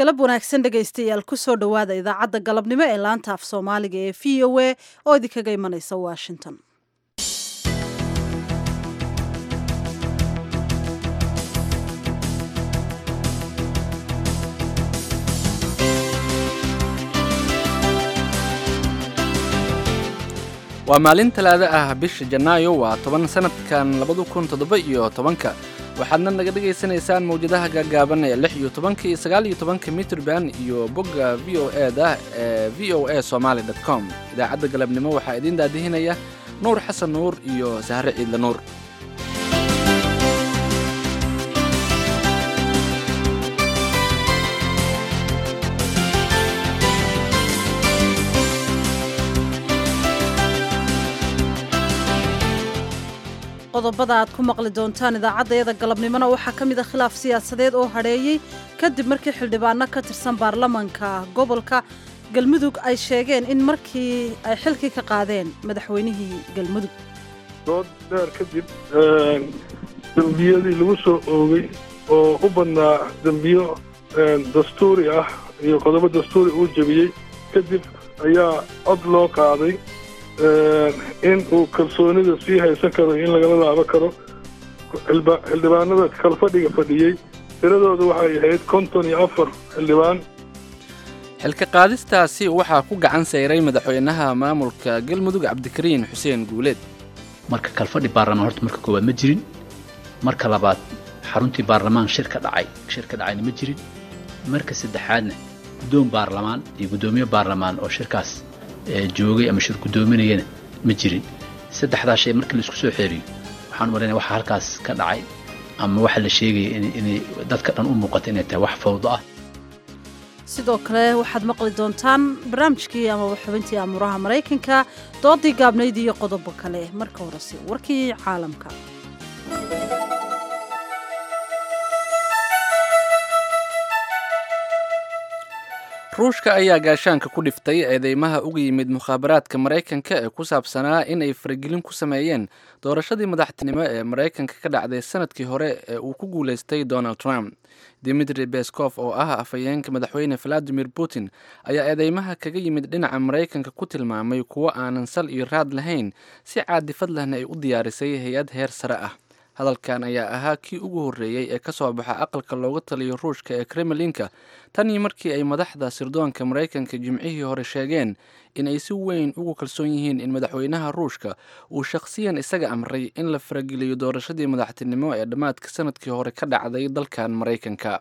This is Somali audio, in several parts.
galab wanaagsan dhegaystayaal kusoo dhowaada idaacadda galabnimo ee laanta af soomaaliga ee v o a oo idinkaga imanaysa washington waa maalin talaado ah bisha janaayo waa toban sanadkan labadu kun toddoba iyo tobanka waxaadna naga dhagaysanaysaan mawjadaha gaagaaban ee lix iyo tobanka iyo sagaal iyo tobanka mitrban iyo bogga v o e da ee v o a somaali dot com idaacadda galabnimo waxaa idiin daadihinaya nuur xasan nuur iyo sahre ciidle nuur qodobada aad ku maqli doontaan idaacaddayada galabnimona waxaa ka mid a khilaaf siyaasadeed oo hadheeyey kadib markii xildhibaano ka tirsan baarlamanka gobolka galmudug ay sheegeen in markii ay xilkii ka qaadeen madaxweynihii galmudug dood dheer kadib dembiyadii lagu soo oogay oo u badnaa dembiyo dastuuri ah iyo qodobo dastuuri uu jebiyey kadib ayaa cod loo qaaday in uu kalsoonida sii haysan karo in lagala laabo karo xildhibaanada kalfadhiga fadhiyey tiradoodu waxay ahayd konton iyo afar xildhibaan xilka qaadistaasi waxaa ku gacan sayray madaxweynaha maamulka galmudug cabdikariin xuseen guuleed marka kalfadhi baarlamaan horta marka koowaad ma jirin marka labaad xaruntii baarlamaan shir ka dhacay shir ka dhacayna ma jirin marka saddexaadna guddoon baarlamaan iyo guddoomiye baarlamaan oo shirkaas joogay ama shir guddoominayana ma jirin saddexdaa shay markii laisku soo xeeriyo waxaan u malaynaya waxa halkaas ka dhacay ama waxa la sheegaya inay dadka dhan u muuqata inay tahay wax fawdo ah sidoo kale waxaad maqli doontaan barnaamijkii amaba xubintii amuuraha maraykanka doodii gaabnayd iyo qodobo kale marka horese warkii caalamka ruushka ayaa gaashaanka ku dhiftay eedeymaha uga yimid mukhaabaraadka maraykanka ee ku saabsanaa inay faragelin ku sameeyeen doorashadii madaxtinimo ee maraykanka ka dhacday sanadkii hore ee uu ku guulaystay donald trump dimitri beskof oo ah afhayeenka madaxweyne valadimir putin ayaa eedeymaha kaga yimid dhinaca maraykanka ku tilmaamay kuwo aanan sal iyo raad lahayn si caadifad lehna ay u diyaarisay hay-ad heer sare ah hadalkan ayaa ahaa kii ugu horreeyey ee ka soo baxa aqalka looga taliyo ruushka ee kremlinka tanii markii ay madaxda sirdoonka maraykanka jimcihii hore sheegeen in ay si weyn ugu kalsoon yihiin in madaxweynaha ruushka uu shakhsiyan isaga amray in la farageliyo doorashadii madaxtinimo ee dhammaadka sanadkii hore ka dhacday dalkan maraykanka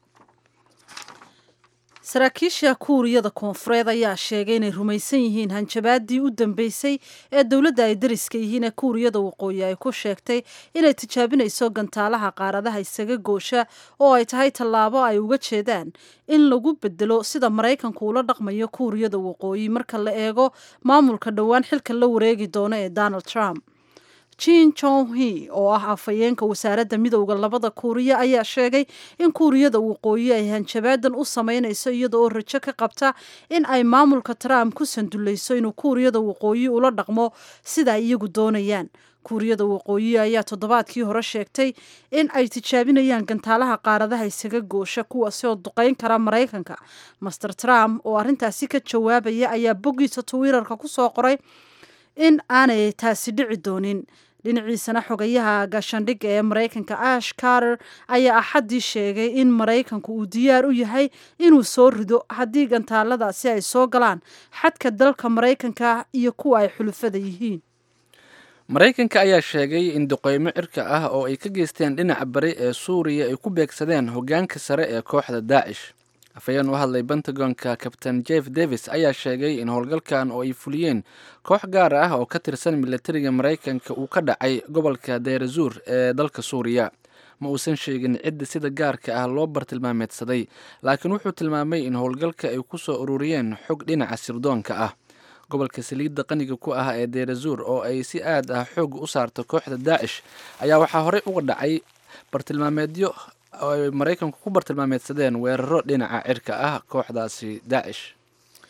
saraakiisha kuuriyada koonfureed ayaa sheegay inay rumaysan yihiin hanjabaadii u dambeysay ee dowladda ay dariska yihiin ee kuuriyada waqooyi ay ku sheegtay inay tijaabinayso gantaalaha qaaradaha isaga goosha oo ay tahay tallaabo ay uga jeedaan in lagu bedelo sida maraykanku ula dhaqmayo kuuriyada waqooyi marka la eego maamulka dhowaan xilka la wareegi doono ee donald trump jin jonghi oo ah afhayeenka wasaaradda midowda labada kuuriya ayaa sheegay in kuuriyada waqooyi ay hanjabaadan u sameynayso iyada oo rajo ka qabta in ay maamulka trump ku sandulayso inuu kuuriyada waqooyi ula dhaqmo sida ay iyagu doonayaan kuuriyada waqooyi ayaa toddobaadkii hore sheegtay in ay tijaabinayaan gantaalaha qaaradaha isaga goosha kuwaasi oo duqeyn kara maraykanka master trump oo arrintaasi ka jawaabaya ayaa boggiisa twitter-ka kusoo qoray in aanay taasi dhici doonin dhinaciisana xogayaha gaashaandhigga ee maraykanka ash carter ayaa axaddii sheegay in maraykanku uu diyaar u yahay inuu soo rido haddii gantaaladaasi ay soo galaan xadka dalka maraykanka iyo kuwa ay xulufada yihiin maraykanka ayaa sheegay in duqeymo cirka ah oo ay ka geysteen dhinaca bari ee suuriya ay ku beegsadeen hoggaanka sare ee kooxda daacish afhayeen u hadlay pentagonka kabtain jeff davis ayaa sheegay in howlgalkan oo ay fuliyeen koox gaar ah oo ka tirsan milatariga maraykanka uu ka dhacay gobolka deerazuur ee dalka suuriya ma uusan sheegin cidda sida gaarka ah loo bartilmaameedsaday laakiin wuxuu tilmaamay in howlgalka ay ku soo ururiyeen xog dhinaca sirdoonka ah gobolka saliidda qaniga ku ah ee deerazuur oo ay si aad ah xoog u saarto kooxda daacish ayaa waxaa horey uga dhacay bartilmaameedyo oo ay maraykanku ku bartilmaameedsadeen weeraro dhinaca cirka ah kooxdaasi daacish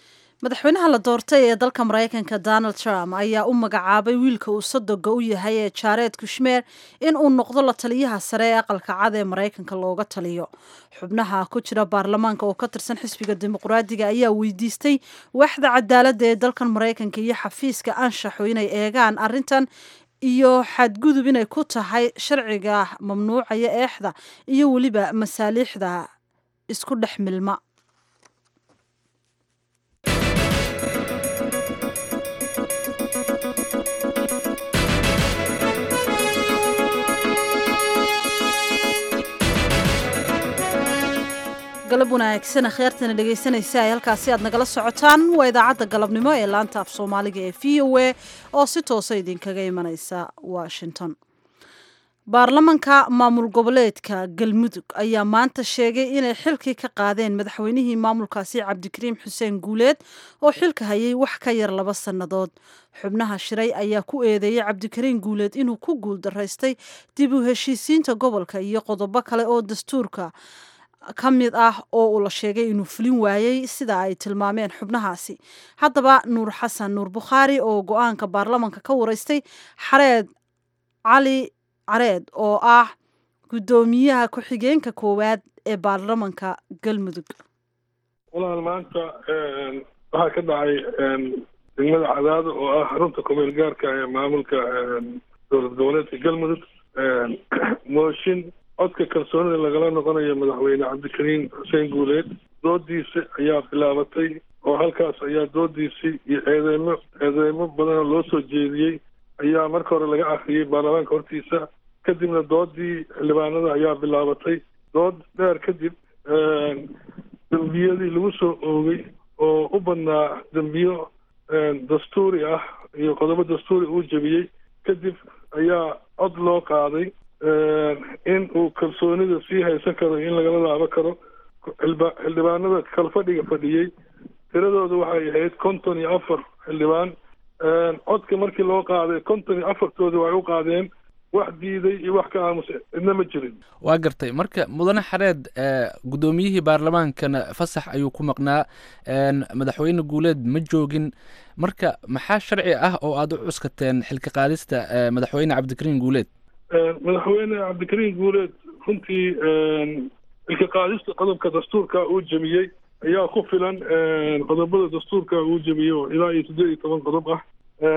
madaxweynaha la doortay ee dalka maraykanka donald trump ayaa u magacaabay wiilka uu sadoga u yahay ee jared kushmeer in uu noqdo la taliyaha sare ee aqalka cad ee maraykanka looga taliyo xubnaha ku jira baarlamaanka oo ka tirsan xisbiga dimuqraadiga ayaa weydiistay waaxda cadaaladda ee dalkan maraykanka iyo xafiiska anshaxu inay eegaan arrintan iyo xadgudub inay ku tahay sharciga mamnuucaya eexda iyo weliba masaaliixda isku dhex milma galab wanaagsan akhyaartana dhegaysanaysa ay halkaasi aad nagala socotaan waa idaacadda galabnimo ee laanta af soomaaliga ee v o a oo si toosa idinkaga imanaysa washington baarlamanka maamul goboleedka galmudug ayaa maanta sheegay inay xilkii ka qaadeen madaxweynihii maamulkaasi cabdikariim xuseen guuleed oo xilka hayay wax ka yar laba sannadood xubnaha shiray ayaa ku eedeeyey cabdikariim guuleed inuu ku guuldaraystay dib u heshiisiinta gobolka iyo qodobo kale oo dastuurka ka mid ah oo uu la sheegay inuu fulin waayey sida ay tilmaameen xubnahaasi haddaba nuur xasan nuur bukhaari oo go-aanka baarlamanka ka wareystay xareed cali careed oo ah guddoomiyaha ku-xigeenka koowaad ee baarlamanka galmudug walaal maanta waxaa ka dhacay degmada cadaado oo ah xarunta kumeel gaarka ee maamulka dowlad goboleedka galmudug mooshin codka kalsoonida lagala noqonayo madaxweyne cabdikariim xuseen guuleed doodiisa ayaa bilaabatay oo halkaas ayaa doodiisii iyo eedeymo eedeymo badanoo loo soo jeediyey ayaa marka hore laga akriyey baarlamaanka hortiisa kadibna doodii xildhibaanada ayaa bilaabatay dood dheer kadib dembiyadii lagu soo oogay oo u badnaa dembiyo dastuuri ah iyo qodobo dastuuri uu jebiyey kadib ayaa cod loo qaaday in uu kalsoonida sii haysan karo in lagala laabo karo xildhibaanada kalfadhiga fadhiyey tiradooda waxay ahayd konton iyo afar xildhibaan codka markii loo qaaday konton iyo afartooda waxay u qaadeen wax diiday iyo wax ka aamusay cidna ma jirin waa gartay marka mudane xareed guddoomiyihii baarlamaankana fasax ayuu ku maqnaa madaxweyne guuleed ma joogin marka maxaa sharci ah oo aada u cuskateen xilka qaadista madaxweyne cabdikariim guuleed madaxweyne cabdikariim guuleed runtii xilka qaadista qodobka dastuurka uu jebiyey ayaa ku filan qodobada dastuurka uu jebiyey oo ilaa iyo siddeed iyo toban qodob ah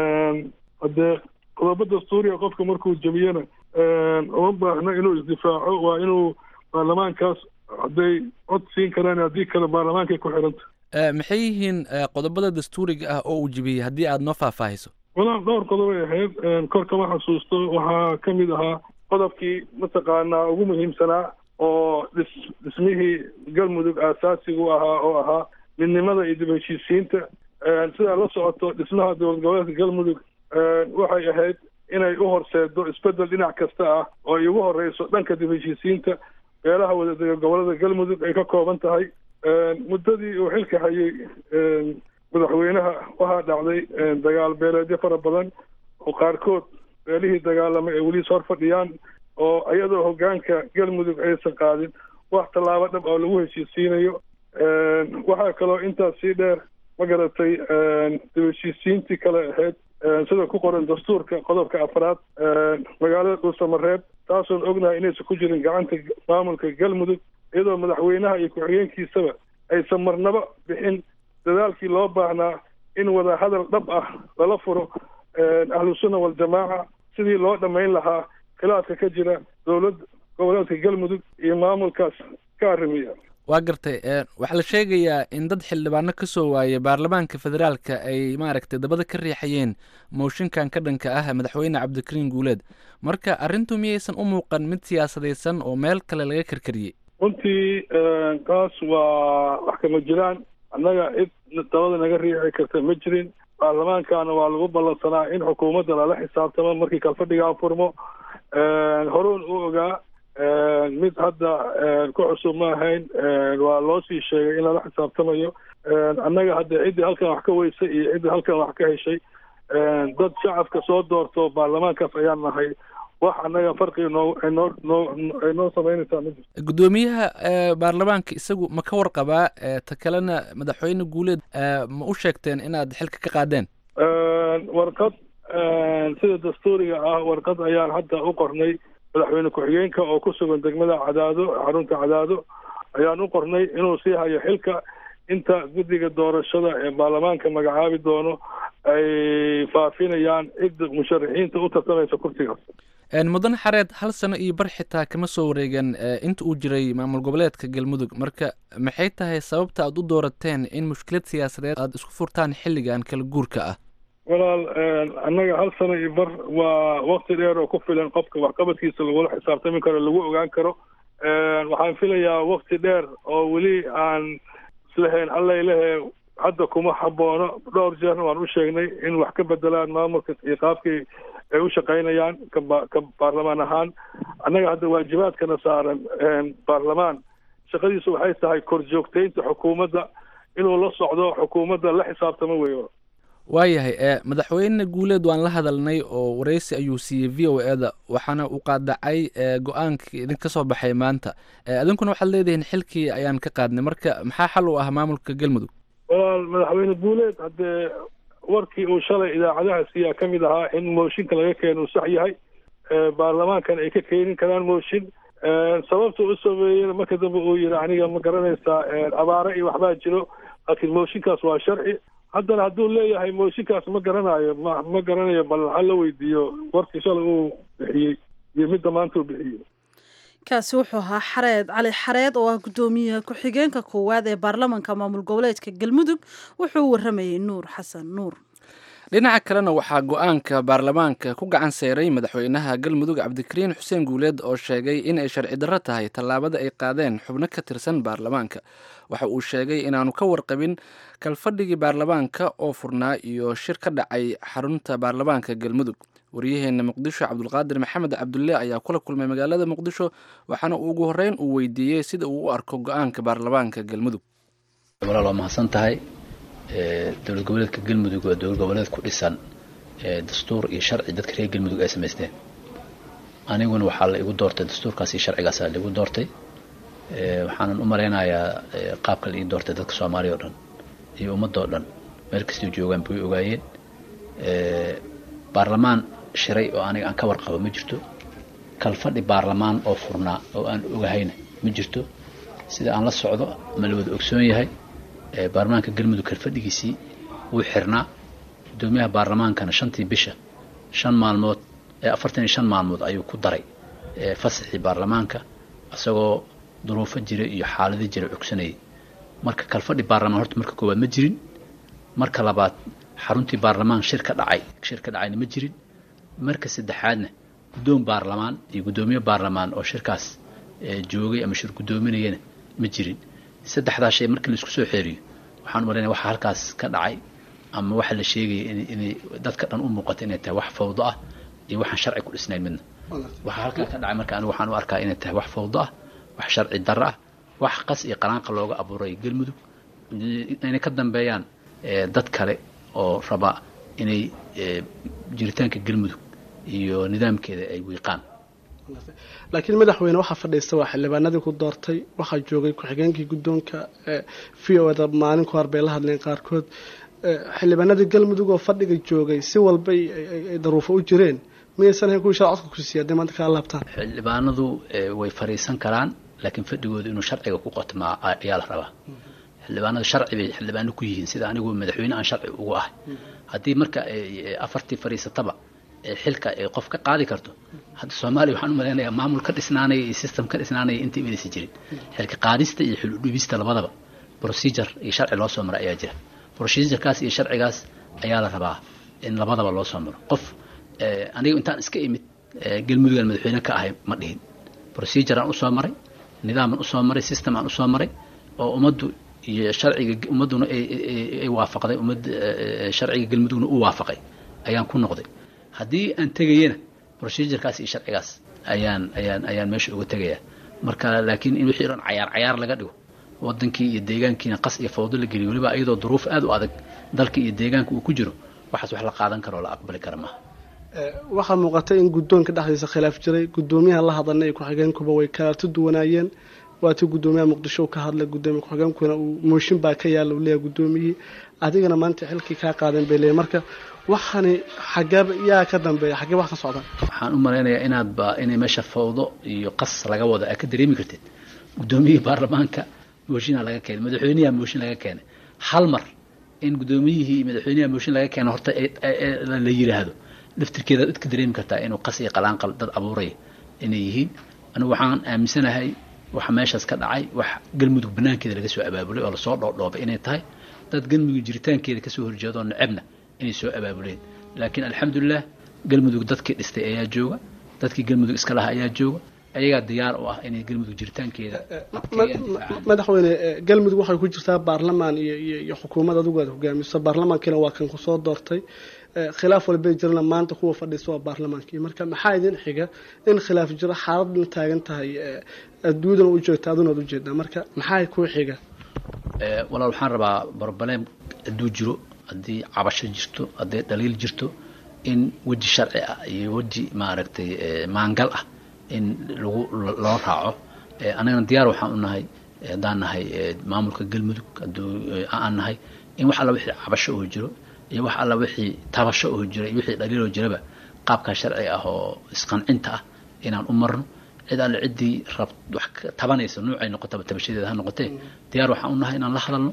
haddee qodobo dastuuriga qofka markuu jebiyena uma baahno inuu isdifaaco waa inuu baarlamaankaas hadday cod siin karaan haddii kale baarlamaankay ku xiranta maxay yihiin qodobada dastuuriga ah oo uu jebiyey haddii aada noo faahfaahiso walaal dhowr qodobay ahayd kor kama xasuusto waxaa ka mid ahaa qodobkii mataqaanaa ugu muhiimsanaa oo dhis dhismihii galmudug aasaasigu ahaa oo ahaa midnimada iyo dib heshiisiinta sidaa la socoto dhismaha dowlad goboleedka galmudug waxay ahayd inay u horseedo isbeddel dhinac kasta ah oo ay ugu horeyso dhanka dib heshiisiinta beelaha wadadega gobolada galmudug ay ka kooban tahay muddadii uu xilka hayay madaxweynaha waxaa dhacday dagaal beeleedyo fara badan oo qaarkood beelihii dagaalamay ay weli is hor fadhiyaan oo iyadoo hoggaanka galmudug aysan qaadin wax tallaabo dhab oo lagu heshiisiinayo waxaa kaloo intaas sii dheer ma garatay dib heshiisiintii kale ahayd sida ku qoran dastuurka qodobka afraad magaalada dhuusamareeb taasoon ognahay inaysan ku jirin gacanta maamulka galmudug iyadoo madaxweynaha iyo ku-xigeenkiisaba aysan marnaba bixin dadaalkii loo baahnaa in wada hadal dhab ah lala furo ahlusunna waljamaaca sidii loo dhammayn lahaa khilaafka ka jira dowlad goboleedka galmudug iyo maamulkaas ka arrimiya waa gartay waxaa la sheegayaa in dad xildhibaano ka soo waayay baarlamaanka federaalka ay maaragtay dabada ka riixayeen mooshinkan ka dhanka ah madaxweyne cabdikariim guuleed marka arrintu miyaysan u muuqan mid siyaasadaysan oo meel kale laga karkariyey runtii taas waa wax kama jiraan annaga cid dabada naga riixi karta ma jirin baarlamaankana waa lagu ballansanaa in xukuumadda lala xisaabtamo markii kalfadhigaa furmo horuun u ogaa mid hadda ku cusub ma ahayn waa loo sii sheegay in lala xisaabtamayo annaga hadda ciddii halkan wax ka weysay iyo ciddii halkan wax ka heshay dad shacabka soo doorto baarlamaankaas ayaan nahay wax annaga farqiga noo ay noo noo ay noo samaynaysaa ma jirto guddoomiyaha baarlamaanka isagu ma ka warqabaa ta kalena madaxweyne guuleed ma u sheegteen inaad xilka ka qaadeen warqad sida dastuuriga ah warqad ayaan hadda u qornay madaxweyne ku-xigeenka oo ku sugan degmada cadaado xarunta cadaado ayaan u qornay inuu sii hayo xilka inta guddiga doorashada ee baarlamaanka magacaabi doono ay faafinayaan cidda musharaxiinta u tartamaysa kursigaas mudane xareed hal sano iyo bar xitaa kama soo wareegan inta uu jiray maamul goboleedka galmudug marka maxay tahay sababta aad u doorateen in mushkilad siyaasadeed aada isku furtaan xilligan kala guurka ah walaal annaga hal sano iyo bar waa wakti dheer oo ku filan qofka waxqabadkiisa lagula xisaabtami karo lagu ogaan karo waxaan filayaa wakti dheer oo weli aan islahayn allailehe hadda kuma haboono dhowr jeerna waan u sheegnay in wax ka bedelaan maamulka iyo qaabkii ay u shaqaynayaan kaba ka baarlamaan ahaan annaga hadda waajibaadkana saaran baarlamaan shaqadiisu waxay tahay korjoogtaynta xukuumadda inuu la socdo xukuumadda la xisaabtamo weeyo waayahay madaxweyne guuleed waan la hadalnay oo wareysi ayuu siiyey v o eda waxaana uu qaadacay go-aankii idinka soo baxay maanta idinkuna waxaad leedihiin xilkii ayaan ka qaadnay marka maxaa xal u ah maamulka galmudug walaal madaxweyne guuleed haddee warkii uu shalay idaacadaha siiyaa ka mid ahaa in mooshinka laga keeno uu sax yahay baarlamaankan ay ka keenin karaan mooshin sababta u sameeyena marka dambe uu yihi aniga ma garanaysaa abaare iyo waxbaa jiro laakiin mooshinkaas waa sharci haddana hadduu leeyahay mooshinkaas ma garanayo ma ma garanayo bal ha la weydiiyo warkii shalay uu bixiyey iyo midda maanta uu bixiyey kaasi wuxuu ahaa xareed cali xareed oo ah guddoomiyaha ku-xigeenka koowaad ee baarlamanka maamul goboleedka galmudug wuxuu u waramayey nuur xasan nuur dhinaca kalena waxaa go-aanka baarlamaanka ku gacan seeray madaxweynaha galmudug cabdikariin xuseen guuleed oo sheegay in ay sharci darro tahay tallaabada ay qaadeen xubno ka tirsan baarlamaanka waxa uu sheegay inaanu ka warqabin kalfadhigii baarlamaanka oo furnaa iyo shir ka dhacay xarunta baarlamaanka galmudug waryaheena muqdisho cabdulqaadir maxamed cabdulle ayaa kula kulmay magaalada muqdisho waxaana uu ugu horreyn uu weydiiyey sida uu u arko go-aanka baarlamaanka galmudug walaal waa mahadsan tahay dowlad goboleedka galmudug waa dowlad goboleed ku dhisan dastuur iyo sharci dadka reer galmudug ay samaysteen aniguna waxaa la igu doortay dastuurkaas iyo sharcigaasaa la igu doortay waxaanan u malaynayaa qaabka la ii doortay dadka soomaaliya o dhan iyo ummadda oo dhan meel kastay joogaan bay ogaayeen baarlamaan shiray oo aniga aan ka warqabo ma jirto kalfadhi baarlamaan oo furnaa oo aan ogahayna ma jirto sida aan la socdo ma la wada ogsoon yahay baarlamaanka galmudug kalfadhigiisii wuu xirnaa guddoomiyaha baarlamaankana shantii bisha shan maalmood afartan iyo shan maalmood ayuu ku daray fasaxii baarlamaanka isagoo duruufo jira iyo xaalado jira cogsanayay marka kalfadhi baarlamaan horta marka koowaad ma jirin marka labaad xaruntii baarlamaan shir ka dhacay shir ka dhacayna ma jirin marka saddexaadna guddoon baarlamaan iyo guddoomiye baarlamaan oo shirkaas joogay ama shir guddoominayana ma jirin saddexdaa shay markii laisku soo xeeriyo waxaan u malaynaya waxa halkaas ka dhacay ama waxa la sheegaya inay dadka dhan u muuqato inay tahay wax fawdo ah iyo waxaan sharci ku dhisnayn midna waxa halkaa ka dhacay marka anigu waxaan u arkaa inay tahay wax fawdo ah wax sharci darro ah wax qas iyo qaraanqa looga abuuray galmudug inay ka dambeeyaan dad kale oo raba inay jiritaanka galmudug iyo nidaamkeeda ay wiiqaan laakiin madaxweyne waxaa fadhiista waa xildhibaanadii ku doortay waxaa joogay ku-xigeenkii guddoonka v o da maalin ku hor bay la hadleen qaarkood xildhibaanadii galmudug oo fadhiga joogay si walbay ay daruufo u jireen miyaysan ahayn kuwii shala codka kusiiya hadday maanta kaa laabtaan xildhibaanadu way fariisan karaan laakiin fadhigooda inuu sharciga ku qotmaa ayaa la rabaa xildhibaanadu sharci bay xildhibaano ku yihiin sida anigu madaxweyne aan sharci ugu ahay haddii marka afartii fariisataba xilka ay qof ka qaadi karto hadda soomaaliya waxaan u malaynayaa maamul ka dhisnaanaya iyo system ka dhisnaanaya inta imanaysa jirin xilka qaadista iyo xil udhibista labadaba procedure iyo sharci loo soo maro ayaa jira procedurekaas iyo sharcigaas ayaa la rabaa in labadaba loo soo maro qof aniga intaan iska imid galmudugan madaxweyne ka ahay ma dhihin procedure aan usoo maray nidaaman usoo maray system aan usoo maray oo ummaddu iyo sharciga ummadduna ay waafaqday ummad sharciga galmudugna u waafaqay ayaan ku noqday haddii aan tegayana procedurekaas iyo sharcigaas ayaan ayaan ayaan meesha uga tegayaa marka laakiin in wixii dhan cayaar cayaar laga dhigo wadankii iyo deegaankiina qas iyo fawdo la geliyo weliba iyadoo duruuf aad u adag dalka iyo deegaanka uu ku jiro waxaas wax la qaadan karo oo la aqbali kara maaha waxaa muuqata in guddoonka dhexdiisa khilaaf jiray guddoomiyaha la hadalnay iyo ku-xigeenkuba way kalaatu duwanaayeen waatii guddoomiyaha muqdisho uu ka hadlay guddoomiya ku-xigeenkuna uu mooshin baa ka yaalla uu leeyahay guddoomiyihii adigana maanta xilkii kaa qaadan bay leeyahay marka waxani xagee yaa ka dambeeya xagee wax ka socda waxaan u malaynayaa inaadba inay meesha fawdo iyo qas laga wado aad ka dareemi kartid guddoomiyihii baarlamaanka mooshinaa laga keenay madaxweynaha mooshin laga keenay hal mar in guddoomiyihii madaxweynaha mooshin laga keeno horta la yiraahdo laftirkeeda ad ka dareemi kartaa inuu qas iyo qalaanqal dad abuuraya inay yihiin anigu waxaan aaminsanahay waxa meeshaas ka dhacay wax galmudug banaankeeda laga soo abaabulay oo lasoo dhoodhoobay inay tahay dad galmudug jiritaankeeda kasoo horjeedo necebna inay soo abaabuleen laakiin alxamdulilah galmudug dadkii dhistay ayaa jooga dadkii galmudug iska laha ayaa jooga ayagaa diyaar u ah inay galmudug jiritaankeeda madaxweyne galmudug waxay ku jirtaa baarlamaan iyo iyo iyo xukuumad adigu aad hogaamiso baarlamaankiina waa kan kusoo doortay khilaaf walbay jirana maanta kuwa fadhiisa waa baarlamaankii marka maxaa idin xiga in khilaaf jiro xaaladna taagan tahay adduunyadana u joogta aduna ad ujeedaa marka maxaa kuu xiga walaal waxaan rabaa barbaleem hadduu jiro haddii cabasho jirto haddii dhaliil jirto in weji sharci ah iyo weji maaragtay maangal ah in lagu loo raaco annagana diyaar waxaan u nahay haddaan nahay maamulka galmudug hadduu aan nahay in wax alla wixii cabasho oo jiro iyo wax alla wixii tabasho oo jira iyo wixii dhaliiloo jiraba qaabkaa sharci ah oo isqancinta ah inaan u marno cid alle ciddii rab wax tabanaysa nuucay noqotaba tabashadeeda ha noqotee diyaar waxaan u nahay inaan la hadalno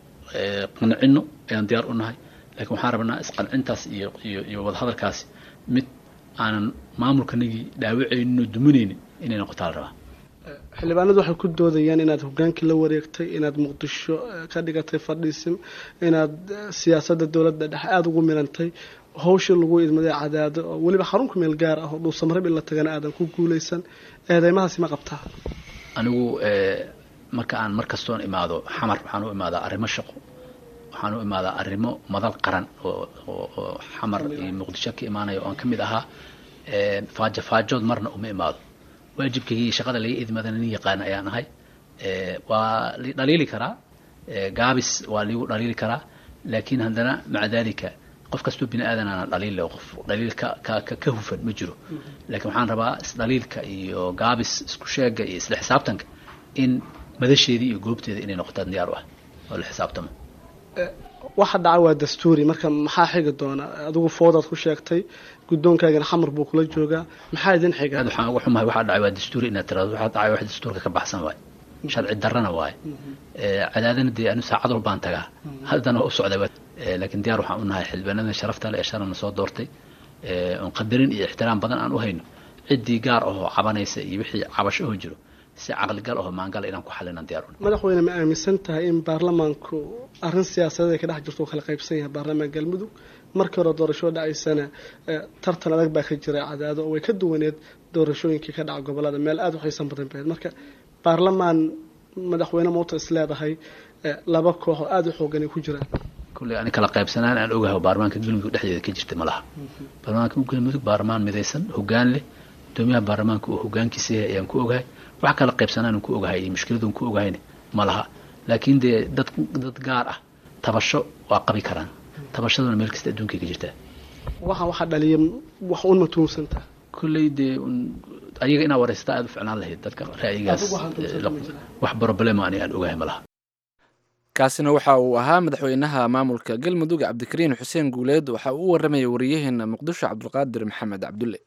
qancino ayaan diyaar u nahay laakiin waxaan rabnaa isqancintaas iyo iyo iyo wadahadalkaasi mid aanan maamulkanagii dhaawacaynin oo duminaynin inay noqotaa la rabaa xildhibaanadu waxay ku doodayaan inaad hogaankii la wareegtay inaad muqdisho ka dhigatay fadhiisim inaad siyaasadda dowladda dhexe aada ugu milantay hawshii lagu idmaday cadaado oo weliba xarun ku meel gaar ah oo dhuusamarab in la tagana aadan ku guulaysan eedeymahaasi ma qabtaa anigu marka aan mar kastoon imaado xamar waxaan u imaadaa arrimo shaqo waxaan u imaadaa arrimo madal qaran oo xamar iyo muqdisho ka imaanaya oo aan ka mid ahaa faajo faajood marna uma imaado waajibkaygii shaqada laga idmadana nin yaqaan ayaan ahay waa li dhaliili karaa gaabis waa ligu dhaliili karaa laakiin haddana maca dalika qof kastoo bini aadan aana dhaliil qof dhaliil ka ka ka hufan ma jiro laakiin waxaan rabaa isdhaliilka iyo gaabis isku sheega iyo isla xisaabtanka in madasheedii iyo goobteeda inay noqotaan diyaar u ah oo la xisaabtamo waxa dhaca waa dastuuri marka maxaa xigi doona adigu foodaad ku sheegtay guddoonkaagana xamar buu kula joogaa maxaa idin xiga aad waxaan uga xumahay waxaa dhacay waa dastuuri inaad tiraado waxaa dhacay wax dastuurka ka baxsan waaye sharci darrana waaye cadaadana dee anu saacad walbaan tagaa haddana waa u socday laakiin diyaar waxaan u nahay xildhibaanada sharafta leh ee shalana soo doortay oon qadarin iyo ixtiraam badan aan u hayno ciddii gaar ahoo cabanaysa iyo wixii cabasho oo jiro si caqligal aho maangala inaan ku xalinan diyaar u madaxweyne ma aaminsan tahay in baarlamaanku arrin siyaasadeed ay ka dhex jirto uu kala qaybsan yahay baarlamaan galmudug markii hore doorasho dhacaysana tartan adag baa ka jira cadaado oo way ka duwaneed doorashooyinkii ka dhaca gobolada meel aada u xiisan badan baheed marka baarlamaan madaxweyne mowta is leedahay laba koox oo aada u xoogan ay ku jiraan kulley ani kala qaybsanaan aan ogahay baarlamaanka galmudug dhexdeeda ka jirta ma laha baarlamaanka galmudug baarlamaan midaysan hoggaan leh gudoomiyaha baarlamaanka uu hogaankiisa yahay ayaan ku ogahay wax kala qaybsanaan ku ogahay iyo mushkiladun ku ogahayna ma laha laakiin dee dad dad gaar ah tabasho waa qabi karaan tabashaduna meel kasta adduunkay ka jirtaa waxa waxaa dhaliya wax un ma tuumsantaa kulley dee ayaga inaa waraysataa aada u ficnaan lahayd dadka ra'yigaas wax problema ani aan ogahay ma laha kaasina waxa uu ahaa madaxweynaha maamulka galmudug cabdikariin xuseen guuleed waxa uu u warramayay wariyaheena muqdisho cabdulqaadir maxamed cabdulle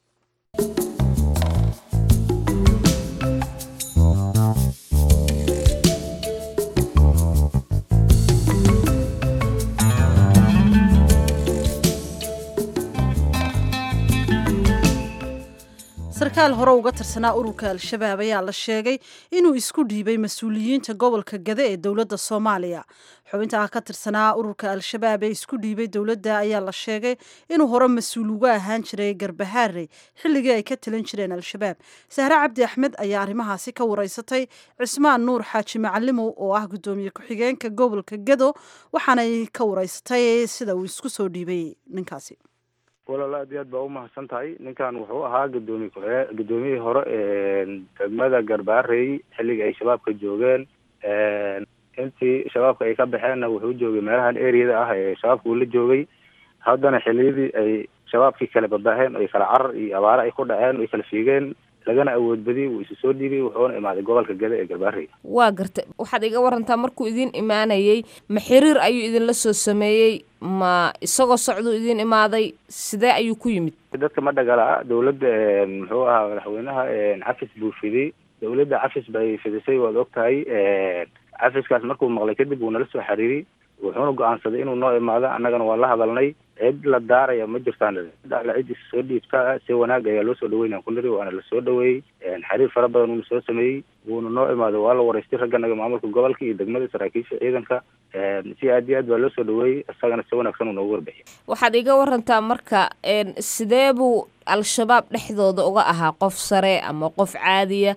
sarkaal hore uga tirsanaa ururka al-shabaab ayaa la sheegay inuu isku dhiibay mas-uuliyiinta gobolka gade ee dowladda soomaaliya xubinta ka tirsanaa ururka al-shabaab ee isku dhiibay dowladda ayaa la sheegay inuu hore mas-uul uga ahaan jiray garbahaarey xilligii ay ka talin jireen al-shabaab sahre cabdi axmed ayaa arrimahaasi ka wareysatay cismaan nuur xaaji macalimow oo ah guddoomiye ku-xigeenka gobolka gado waxaanay ka wareysatay sida uu isku soo dhiibay ninkaasi walaal aad iyo aad baa umahadsan tahay ninkan wuxuu ahaa gudoomiye ku-xigee gudoomiyihii hore degmada garbaarey xilligii ay shabaabka joogeen intii shabaabka ay ka baxeenna wuxuu joogay meelahan areada ah ee shabaabka uu la joogay haddana xilliyadii ay shabaabkii kale babaaheen oy kala carar iyo abaare ay ku dhaceen oy kala fiigeen lagana awood badiyey wuu isu soo dhiibay wuxuuna imaaday gobolka gada ee garbaarey waa garta waxaad iga warantaa markuu idin imaanayey ma xiriir ayuu idinla soo sameeyey ma isagoo socduu idin imaaday sidee ayuu ku yimid dadka ma dhagala dawladda muxuu ahaa madaxweynaha cafis buu fiday dawladda cafis bay fidisay waad og tahay cafiskaas markuu maqlay kadib wuu nala soo xiriiriyey wuxuuna go-aansaday inuu noo imaado annagana waa la hadalnay cid la daaraya ma jirtaan alla cid is soo dhiibta si wanaag ayaa loo soo dhaweynaya ku niri waana la soo dhaweeyey xiriir fara badan uuna soo sameeyey wuuna noo imaaday waa la waraystay ragganaga maamulka gobolka iyo degmada saraakiisha ciidanka si aad iyo aad baa loo soo dhaweeyey isagana si wanaagsan uu noogu warbixiyay waxaad iga warantaa marka sidee buu al-shabaab dhexdooda uga ahaa qof sare ama qof caadiya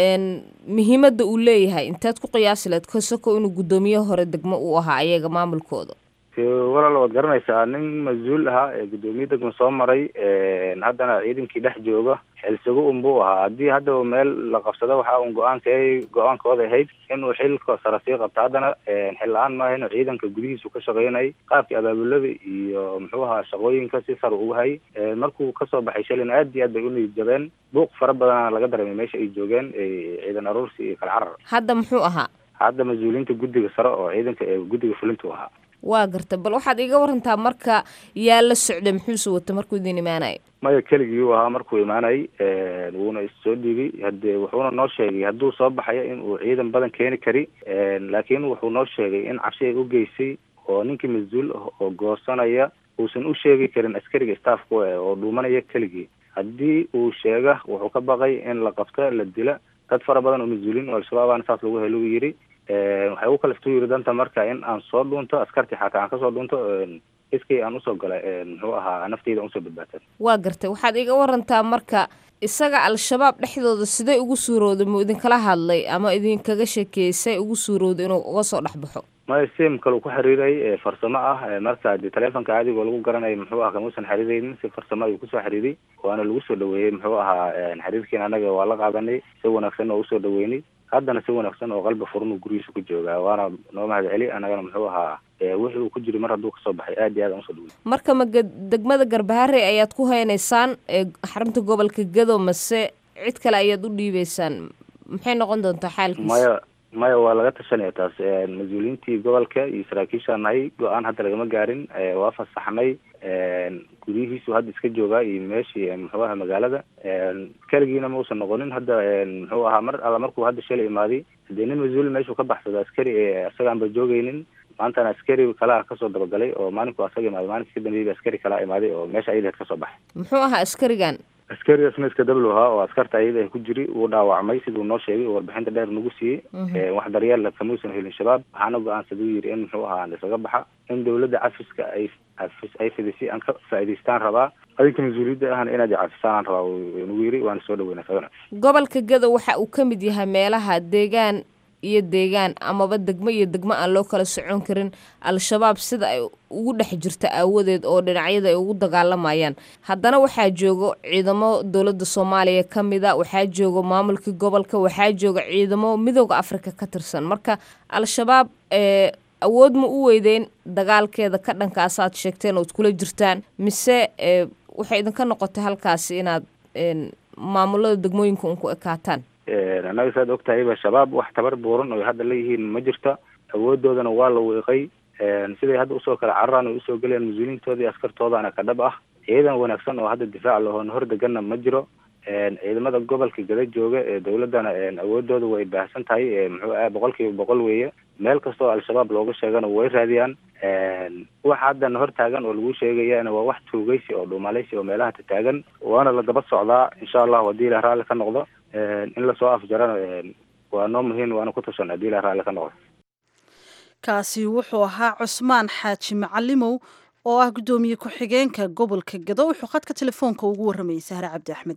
muhiimadda uu leeyahay intaad ku qiyaasi lahayd kasoko inuu guddoomiye hore degmo uu ahaa ayaga maamulkooda walaal waad garanaysaa nin mas-uul ahaa ee guddoomiye degma soo maray haddana ciidankii dhex jooga xilsigo unbuu ahaa haddii haddaba meel la qabsado waxa un go-aanka go-aankooda ahayd inuu xilka sare sii qabto haddana xil la-aan maaha inuu ciidanka gudihiisu ka shaqeynay qaabkii abaabulada iyo muxuu ahaa shaqooyinka si sar ugu hay markuu kasoo baxay shalina aad iyo aad bay u niyad jabeen buuq fara badana laga dareemay meesha ay joogeen ciidan aruursi iyo kala carar hadda muxuu ahaa hadda mas-uuliyiinta guddiga sare oo ciidanka ee guddiga fulintu ahaa waa garta bal waxaad iga warantaa marka yaa la socday muxuuse wata markuu idin imaanayo maya keligii u ahaa markuu imaanay wuuna issoo dhiibay hade wuxuuna noo sheegay hadduu soo baxayo in uu ciidan badan keeni kari laakiin wuxuu noo sheegay in cabsi ay u geysay oo ninkii mas-uul ah oo goosanaya uusan u sheegi karin askariga staffku oo dhuumanaya keligii haddii uu sheega wuxuu ka baqay in la qabto la dila dad fara badan oo mas-uuliin oo al-shabaabana saas lagu helo yidhi waxay u kaliftu yidhi danta marka in aan soo dhuunto askartii xataa aan kasoo dhuunto iskay aan usoo galay muxuu ahaa nafteyda usoo badbaatan waa gartay waxaad iga warantaa marka isaga al-shabaab dhexdooda sidee ugu suurowday muu idinkala hadlay ama idinkaga sheekeeyey say ugu suurowday inuu uga soo dhex baxo maya sim kale ku xiriiray farsamo ah marka de telefonka caadigo lagu garanayo muxuu aha kamuusan xiriireynin si farsamo ayuu kusoo xiriiray waana lagu soo dhaweeyey muxuu ahaa xiriirkiina anaga waa la qaadanay si wanaagsan oo usoo dhaweynay haddana si wanaagsan oo qalbi furan uu gurigiisa ku joogaa waana noo mahad celi annagana muxuu ahaa wixii uu ku jiray mar hadduu kasoo baxay aad iyo aad aan usoo dhawey marka ma degmada garbaharey ayaad ku haynaysaan xarunta gobolka gado mase cid kale ayaad u dhiibeysaan maxay noqon doontaa xaalkiisa maya maya waa laga tashanaya taas mas-uuliyiintii gobolka iyo saraakiishaa nahay go-aan hadda lagama gaarin waa fasaxnay guryihiisu hadda iska joogaa iyo meeshii muxuu aha magaalada keligiina mausan noqonin hadda muxuu ahaa mar alla markuu hadda shalay imaaday hadee nin mas-uul meeshuu ka baxsado askari isagaanba joogeynin maantana askari kalaa kasoo dabagalay oo maalinku asaga imaaday maalinka ka dambeeyay askari kalaa imaaday oo meesha ayadaheed kasoo baxay muxuu ahaa askarigan askarigaasna iska dablu ahaa oo askarta ayada ku jiri wuu dhaawacmay siduu noo sheegay oo warbixinta dheer nagu siiyey wax daryeella kamuusan helin shabaab waxaana go-aansaday u yidhi in muxuu ahaa isaga baxa in dawladda cafiska ay cafis ay fidisay aan ka faa'idaystaan rabaa adinka mas-uuliyadda ahna inaad cafisaan aan rabaa nagu yidhi waana soo dhaweyna isagana gobolka gado waxa uu ka mid yahay meelaha deegaan iyo deegaan amaba degmo iyo degmo aan loo kala socon karin al-shabaab sida ay ugu dhex jirta aawadeed oo dhinacyada ay ugu dagaalamayaan haddana waxaa joogo ciidamo dowladda soomaaliya ka mida waxaa joogo maamulkii gobolka waxaa jooga ciidamo midooda afrika ka tirsan marka al-shabaab awood ma u weydeen dagaalkeeda ka dhankaasaad sheegteen ood kula jirtaan mise waxay idinka noqotay halkaasi inaad maamulada degmooyinka un ku ekaataan annaga saad og tahayba shabaab wax tabar buuran oo hadda leeyihiin ma jirta awoodoodana waa la wiiqay siday hadda usoo kala cararaan o usoo gelayaan mas-uuliyiintooda iyo askartoodaana ka dhab ah ciidan wanaagsan oo hadda difaac lahoon hor deganna ma jiro ciidamada gobolka gada jooga ee dawladdana awoodooda way baahsan tahay muxuu ah boqol kiiba boqol weeye meel kasta oo al-shabaab looga sheegana way raadiyaan waxa haddana hor taagan oo lagu sheegayana waa wax tuugaysi oo dhuumalaysi oo meelaha tataagan waana la daba socdaa insha allahu haddii ilah raalli ka noqdo in lasoo afjarana waa noo muhiim waana ku tashan haddii ilah raalli ka noqdo kaasi wuxuu ahaa cusmaan xaaji macalimow oo ah guddoomiye ku-xigeenka gobolka gado wuxuu khadka telefoonka ugu warramayay sahre cabdi axmed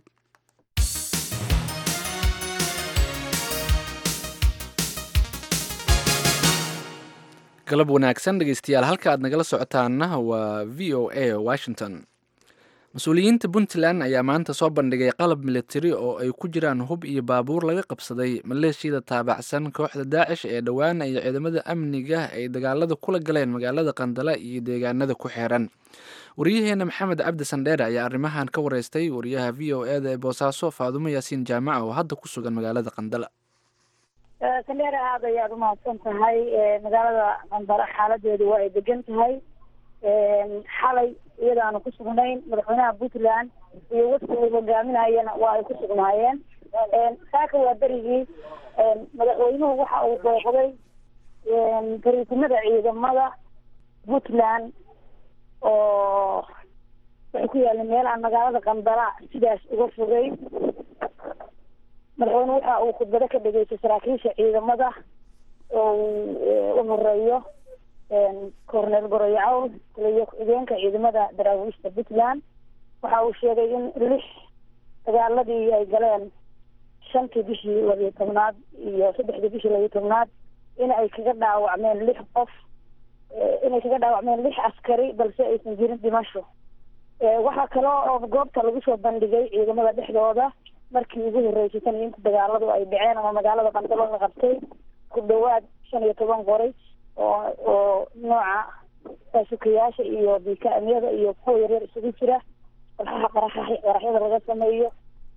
galab wanaagsan dhegeystayaal halka aad nagala socotaana waa v o a washington mas-uuliyiinta puntland ayaa maanta soo bandhigay qalab militari oo ay ku jiraan hub iyo baabuur laga qabsaday maleeshiyada taabacsan kooxda daacish ee dhowaan ay ciidamada amniga ay dagaalada kula galeen magaalada qandala iyo deegaanada ku xeeran waryaheena maxamed cabdi sandheere ayaa arrimahan ka wareystay wariyaha v o e da ee boosaaso faadumo yaasiin jaamaca oo hadda ku sugan magaalada qandala sandheere aada ayaad umahadsan tahay magaalada qandala xaaladeedu waa ay degan tahay xalay iyadaanu ku sugnayn madaxweynaha puntland iyo wafdi uu hogaaminayana waa ay ku sugnaayeen saaka waa berigii madaxweynuhu waxa uu booqday gariisimada ciidamada puntland oo waxay ku yaalin meel aan magaalada qandala sidaas uga fogay madaxweyne waxa uu khudbado ka dhageystay saraakiisha ciidamada oo u horeeyo cornel goroyo cawl taliyo ku-xigeenka ciidamada daraawiishta puntland waxa uu sheegay in lix dagaaladii ay galeen shantii bishii labiyo tobnaad iyo saddexdii bishii labiyo tobnaad in ay kaga dhaawacmeen lix qof inay kaga dhaawacmeen lix askari balse aysan jirin dhimasho waxaa kaloo oo goobta lagu soo bandhigay ciidamada dhexdooda markii ugu horreysay tan iyo inta dagaaladu ay dhaceen ama magaalada qandalo la qabtay ku dhawaad shan iyo toban qoray oo oo nooca baasukayaasha iyo bika-amyada iyo kuwa yaryar isugu jira walxaha qaraxa qaraxyada laga sameeyo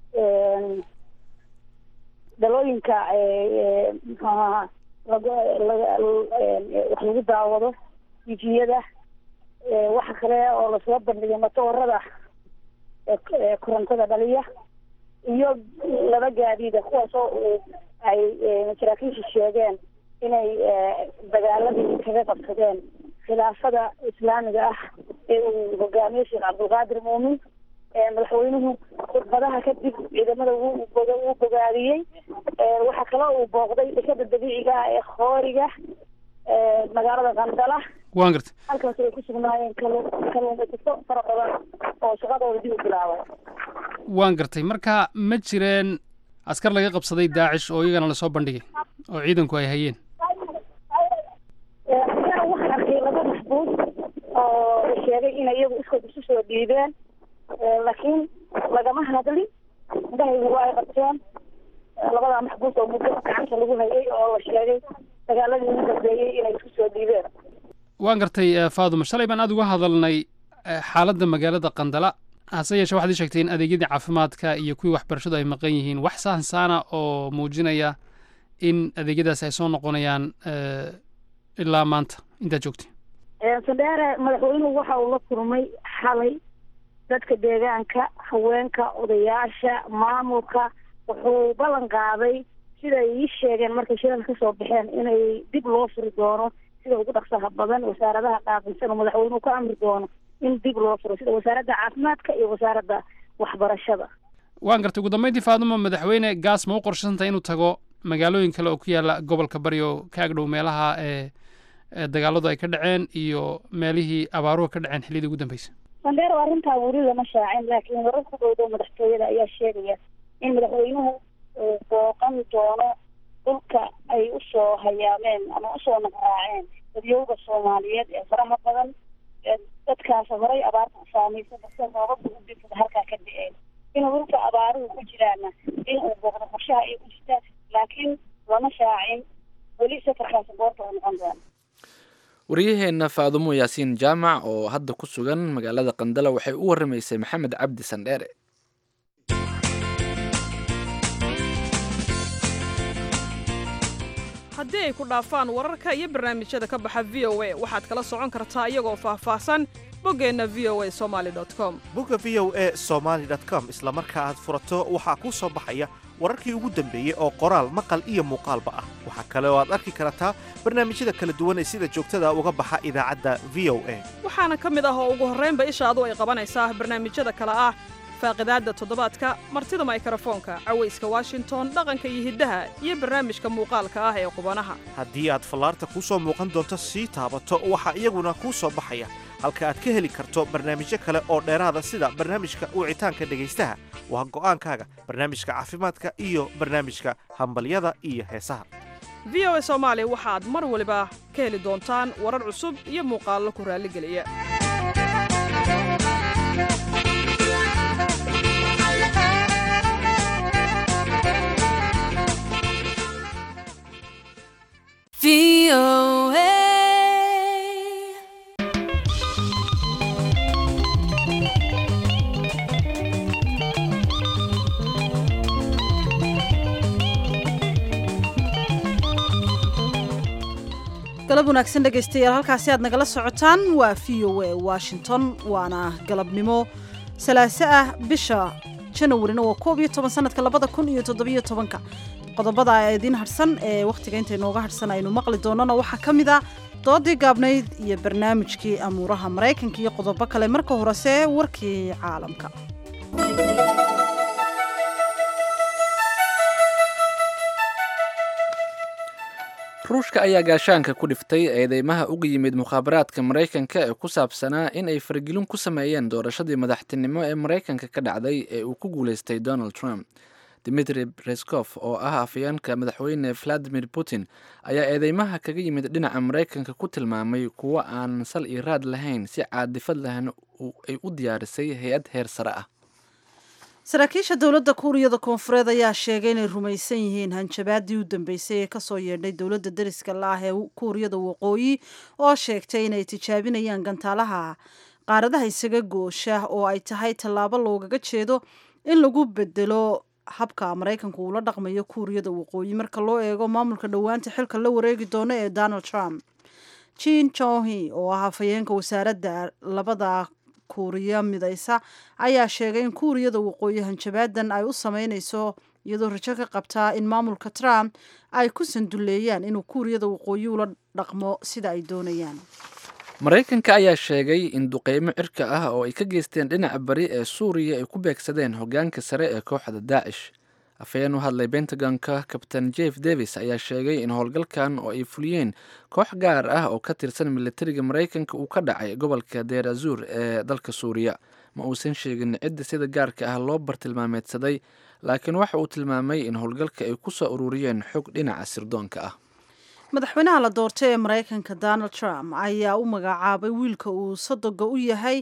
dhalooyinka mxuaha laga laga wax lagu daawado tifiyada waxa kale oo lasoo bandhigay matoorada korontada dhaliya iyo laba gaadiida kuwaasoo uu ay saraakiisha sheegeen inay dagaaladii kaga qabsadeen khilaafada islaamiga ah ee uu hogaamiyo sheekh cabdulqaadir muumin madaxweynuhu khudbadaha kadib ciidamada wuu wuu bogaadiyey waxaa kaloo uu booqday dekada dabiiciga ah ee khooriga magaalada qandala waan gartay halkaas ay ku sugnaayeen kalu kaluumaysato fara badan oo shaqadooda dib u bilaabay waan gartay marka ma jireen askar laga qabsaday daacish oo iyagana lasoo bandhigay oo ciidanku ay hayeen ayaa waxaan arkay laba maxbuus oo sheegay in iyagu iskood isu soo dhiibeen laakiin lagama hadlin indhahaygu waa ay qabteen labadaa maxbuus oo muddo gacanta lagu hayay oo la sheegay dagaaladii ugu dambeeyey inay isku soo dhiibeen waan gartay faaduma shalay baan aada uga hadalnay xaaladda magaalada qandala hase yeeshee waxaad ii sheegtay in adeegyadii caafimaadka iyo kuwii waxbarashadu ay maqan yihiin wax saansaana oo muujinaya in adeegyadaas ay soo noqonayaan ilaa maanta intaad joogtay sandheere madaxweynuhu waxa uu la kulmay xalay dadka deegaanka haweenka odayaasha maamulka wuxuu ballan qaaday siday ii sheegeen markay shirada kasoo baxeen inay dib loo furi doono sida ugu dhaqsaha badan wasaaradaha qaabilsan oo madaxweynuhu ka amri doono in dib loo furo sida wasaaradda caafimaadka iyo wasaaradda waxbarashada waan gartay ugu dambeyntii faaduma madaxweyne gaas ma u qorshasantay inuu tago magaalooyin kale oo ku yaala gobolka bari oo ka agdhow meelaha ee dagaaladu ay ka dhaceen iyo meelihii abaaruhu ka dhaceen xilliyadii ugu dambeysay sandheer oo arrintaa weli lama shaacin laakiin warar ku dhowdow madaxtooyada ayaa sheegaya in madaxweynuhu uu booqan doono dhulka ay usoo hayaameen ama usoo naqraaceen dadyowga soomaaliyeed ee faraha badan dadkaas horay abaarta u saamaysa balse roobabka u dirtada halkaa ka da-een inuu dhulka abaaruhu ku jiraana in uu booqdo qorshaha ay ku jirta laakiin lama shaacin weli safarkaasi goorta uu noqon doono waryaheena faadumo yaasiin jaamac oo hadda ku sugan magaalada qandala waxay u waramaysay maxamed cabdi sandheere haddii ay ku dhaafaan wararka iyo barnaamijyada ka baxa v o a waxaad kala socon kartaa iyagoo faahfaahsan boggeenna v o a somaali com bogga v o a somaali com isla marka aad furato waxaa kuu soo baxaya wararkii ugu dambeeyey oo qoraal maqal iyo muuqaalba ah waxaa kale oo aad arki kartaa barnaamijyada kala duwan ee sida joogtada uga baxa idaacadda v o a waxaana ka mid ah oo ugu horraynba ishaadu ay qabanaysaa barnaamijyada kale ah faaqidaadda toddobaadka martida maykrofoonka cawayska washington dhaqanka iyo hiddaha iyo barnaamijka muuqaalka ah ee qubanaha haddii aad fallaarta kuu soo muuqan doonto sii taabato waxaa iyaguna kuu soo baxaya halka aad ka heli karto barnaamijyo kale oo dheeraada sida barnaamijka wicitaanka dhegaystaha waa go'aankaaga barnaamijka caafimaadka iyo barnaamijka hambalyada iyo heesaha v o a soomaali waxaad mar waliba ka heli doontaan warar cusub iyo muuqaallo ku raalligeliya VOA. galab wanaagsan dhegaystayaal halkaasi aad nagala socotaan waa v o a washington waana galabnimo salaaso ah bisha janawarina waa koob iyo toban sanadka labada kun iyo toddobiyo tobanka qodobada idiin hadhsan ee wakhtiga inta inooga hadhsan aynu maqli doonana waxaa ka mid a doodii gaabnayd iyo barnaamijkii amuuraha maraykanka iyo qodobo kale marka horese warkii caalamka ruushka ayaa gaashaanka ku dhiftay eedeymaha uga yimid mukhaabaraadka maraykanka ee ku saabsanaa in ay faragelin ku sameeyeen doorashadii madaxtinimo ee maraykanka ka dhacday ee uu ku guulaystay donald trump dimitri breskof oo ah afayeenka madaxweyne valadimir putin ayaa eedeymaha kaga yimid dhinaca maraykanka ku tilmaamay kuwo aan sal iyo raad lahayn si caadifad lahna ay u diyaarisay hay-ad heer sare ah saraakiisha dowladda kuuriyada koonfureed ayaa sheegay inay rumaysan yihiin hanjabaadii u dambeysay ee kasoo yeedhay dowladda dariska la ah ee kuuriyada waqooyi oo sheegtay inay tijaabinayaan gantaalaha qaaradaha isaga goosha oo ay tahay tallaabo loogaga jeedo in lagu bedelo habka maraykanku uula dhaqmayo kuuriyada waqooyi marka loo eego maamulka dhowaanta xilka la wareegi doono ee donald trump jin jonhi oo ah hafayeenka wasaaradda labada kuuriya midaysa ayaa sheegay in kuuriyada waqooyi hanjabaadan ay u sameyneyso iyadoo rajo ka qabtaa in maamulka trump ay ku sanduleeyaan inuu kuuriyada waqooyi ula dhaqmo sida ay doonayaan maraykanka ayaa sheegay in duqeymo cirka ah oo ay ka geysteen dhinaca bari ee suuriya ay ku beegsadeen hogaanka sare ee kooxda daacish afhayeen u hadlay bentagonka kabtain jeff davis ayaa sheegay in howlgalkan oo ay fuliyeen koox gaar ah oo ka tirsan militariga maraykanka uu ka dhacay gobolka deer azuur ee dalka suuriya ma uusan sheegin cidda sida gaarka ah loo bartilmaameedsaday laakiin waxa uu tilmaamay in howlgalka ay ku soo ururiyeen xog dhinaca sirdoonka ah madaxweynaha la doortay ee maraykanka donald trump ayaa u magacaabay wiilka uu sadoga u yahay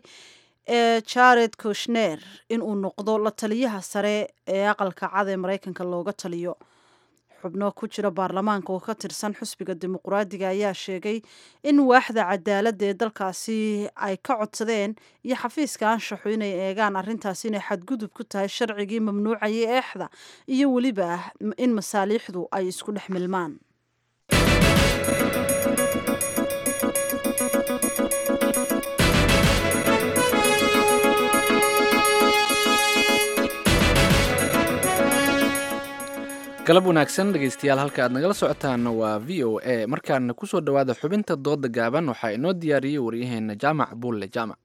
ee jared kushner inuu noqdo la taliyaha sare ee aqalka cad ee maraykanka looga taliyo xubno ku jira baarlamaanka oo ka tirsan xusbiga dimuqraadiga ayaa sheegay in waaxda cadaaladda ee dalkaasi ay ka codsadeen iyo xafiiska anshaxu inay eegaan arrintaasi inay xadgudub ku tahay sharcigii mamnuucayay eexda iyo weliba in masaaliixdu ay isku dhex milmaan galab wanaagsan dhegaystayaal halka aad nagala socotaana waa v o a markaana kusoo dhowaada xubinta dooda gaaban waxaa inoo diyaariyey waryaheena jaamac buulle jaamac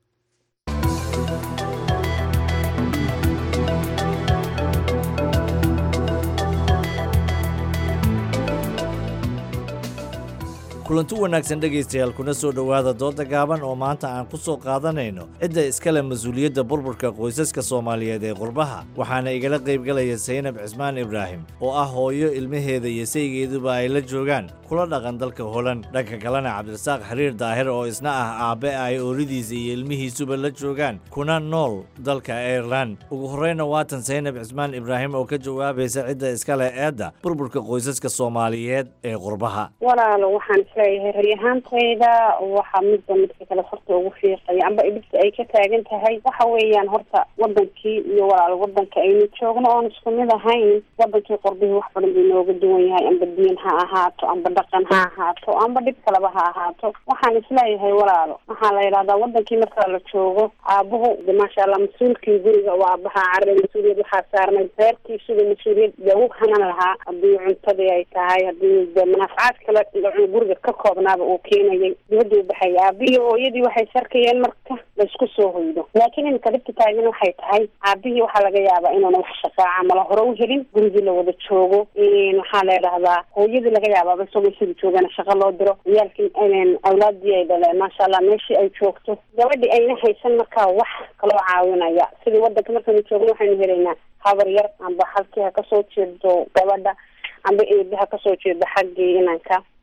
kulanti wanaagsan dhegaystayaal kuna soo dhowaada dooda gaaban oo maanta aan ku soo qaadanayno cidda iskale mas-uuliyadda burburka qoysaska soomaaliyeed ee qurbaha waxaana igala qaybgalaya saynab cismaan ibraahim oo ah hooyo ilmaheeda iyo saygeeduba ay la joogaan kula dhaqan dalka holan dhanka kalena cabdirasaaq xiriir daahir oo isna ah aabbe ay ooridiisa iyo ilmihiisuba la joogaan kuna nool dalka airelan ugu horreyna waatan saynab cismaan ibraahim oo ka jawaabaysa cidda iskale eedda burburka qoysaska soomaaliyeed ee qurbaha walaalo waxaan isleeyahay rari ahaantayda waxaa midba midka kale horta ugu fiiqaya amba dhibta ay ka taagan tahay waxa weeyaan horta wadankii iyo walaal wadanka aynu joogno oon isku mid ahayn wadankii qorbihii wax badan buu inooga duwan yahay amba diin ha ahaato amba dhaqan ha ahaato amba dhib kaleba ha ahaato waxaan isleeyahay walaalo waxaa la yidhahdaa wadankii marka la joogo aabuhu de maasha allah mas-uulkii guriga oo aabaha carre mas-uuliyad waxaa saarnay reerkiisuga mas-uuliyad lagu hanan lahaa haddii cuntadii ay tahay haddii de manaafacaad kale guriga ka koobnaaba uu keenayay dibadda u baxaya aabihii hooyadii waxay sarkayeen marka laisku soo hoydo laakiin iminka dhibta taagan waxay tahay aabihii waxaa laga yaabaa inuuna wax shaqaaca mala hore u helin gurigii la wada joogo waxaa la idhahdaa hooyadii laga yaabaaba isagoo sida joogana shaqo loo diro ciyaalkii awlaadii ay dhaleen maasha allah meeshii ay joogto gabadhii ayna haysan markaa wax kaloo caawinaya sidii wadanka markaynu joogno waxaynu helaynaa habar yar amba halkii ha kasoo jeedo gabadha amba eebi ha kasoo jeedo xaggii inanka marka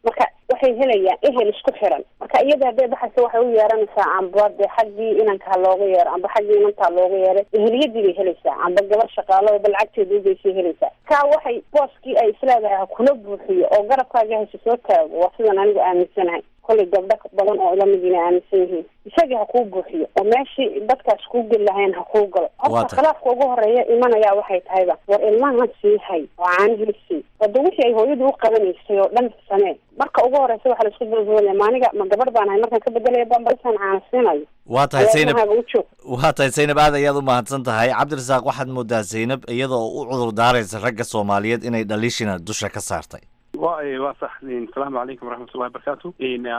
waxay helayaan ehel isku xiran marka iyada hadday baxaysa waxay u yeeranaysaa amba de xaggii inanka ha looga yeero amba xaggii inanta ha looga yeeray eheliyadii bay helaysaa amba gabar shaqaalo ba lacagteeda ugeysay helaysaa kaa waxay booskii ay isleedahay ha kula buuxiyo oo garabkaaga haysa soo taago waa sidan anigu aaminsanahay kollay gabdho badan oo ilamidina aaminsan yihiin isagii ha kuu buuxiyo oo meeshii dadkaas kuu geli lahayn ha kuu galo horta khilaafka ugu horeeya imanayaa waxay tahayba war ilmahan sii hay oo caanihii sii wada wixii ay hooyadu u qabanaysay oo dhan samee marka ugu horeysa waxaa laisku dalboolaya maaniga ma gabadh baan ahay markaan ka bedelaya bambalisaan caana siinayo waa tahay zaynab ilmahaaga u joog waa tahay zaynab aad ayaad u mahadsan tahay cabdirasaaq waxaad moodaa zaynab iyadoo u cudur daaraysa ragga soomaaliyeed inay dhaliishina dusha ka saartay wa waa sax asalaamu calaykum waraxmatullahi wabarakaatu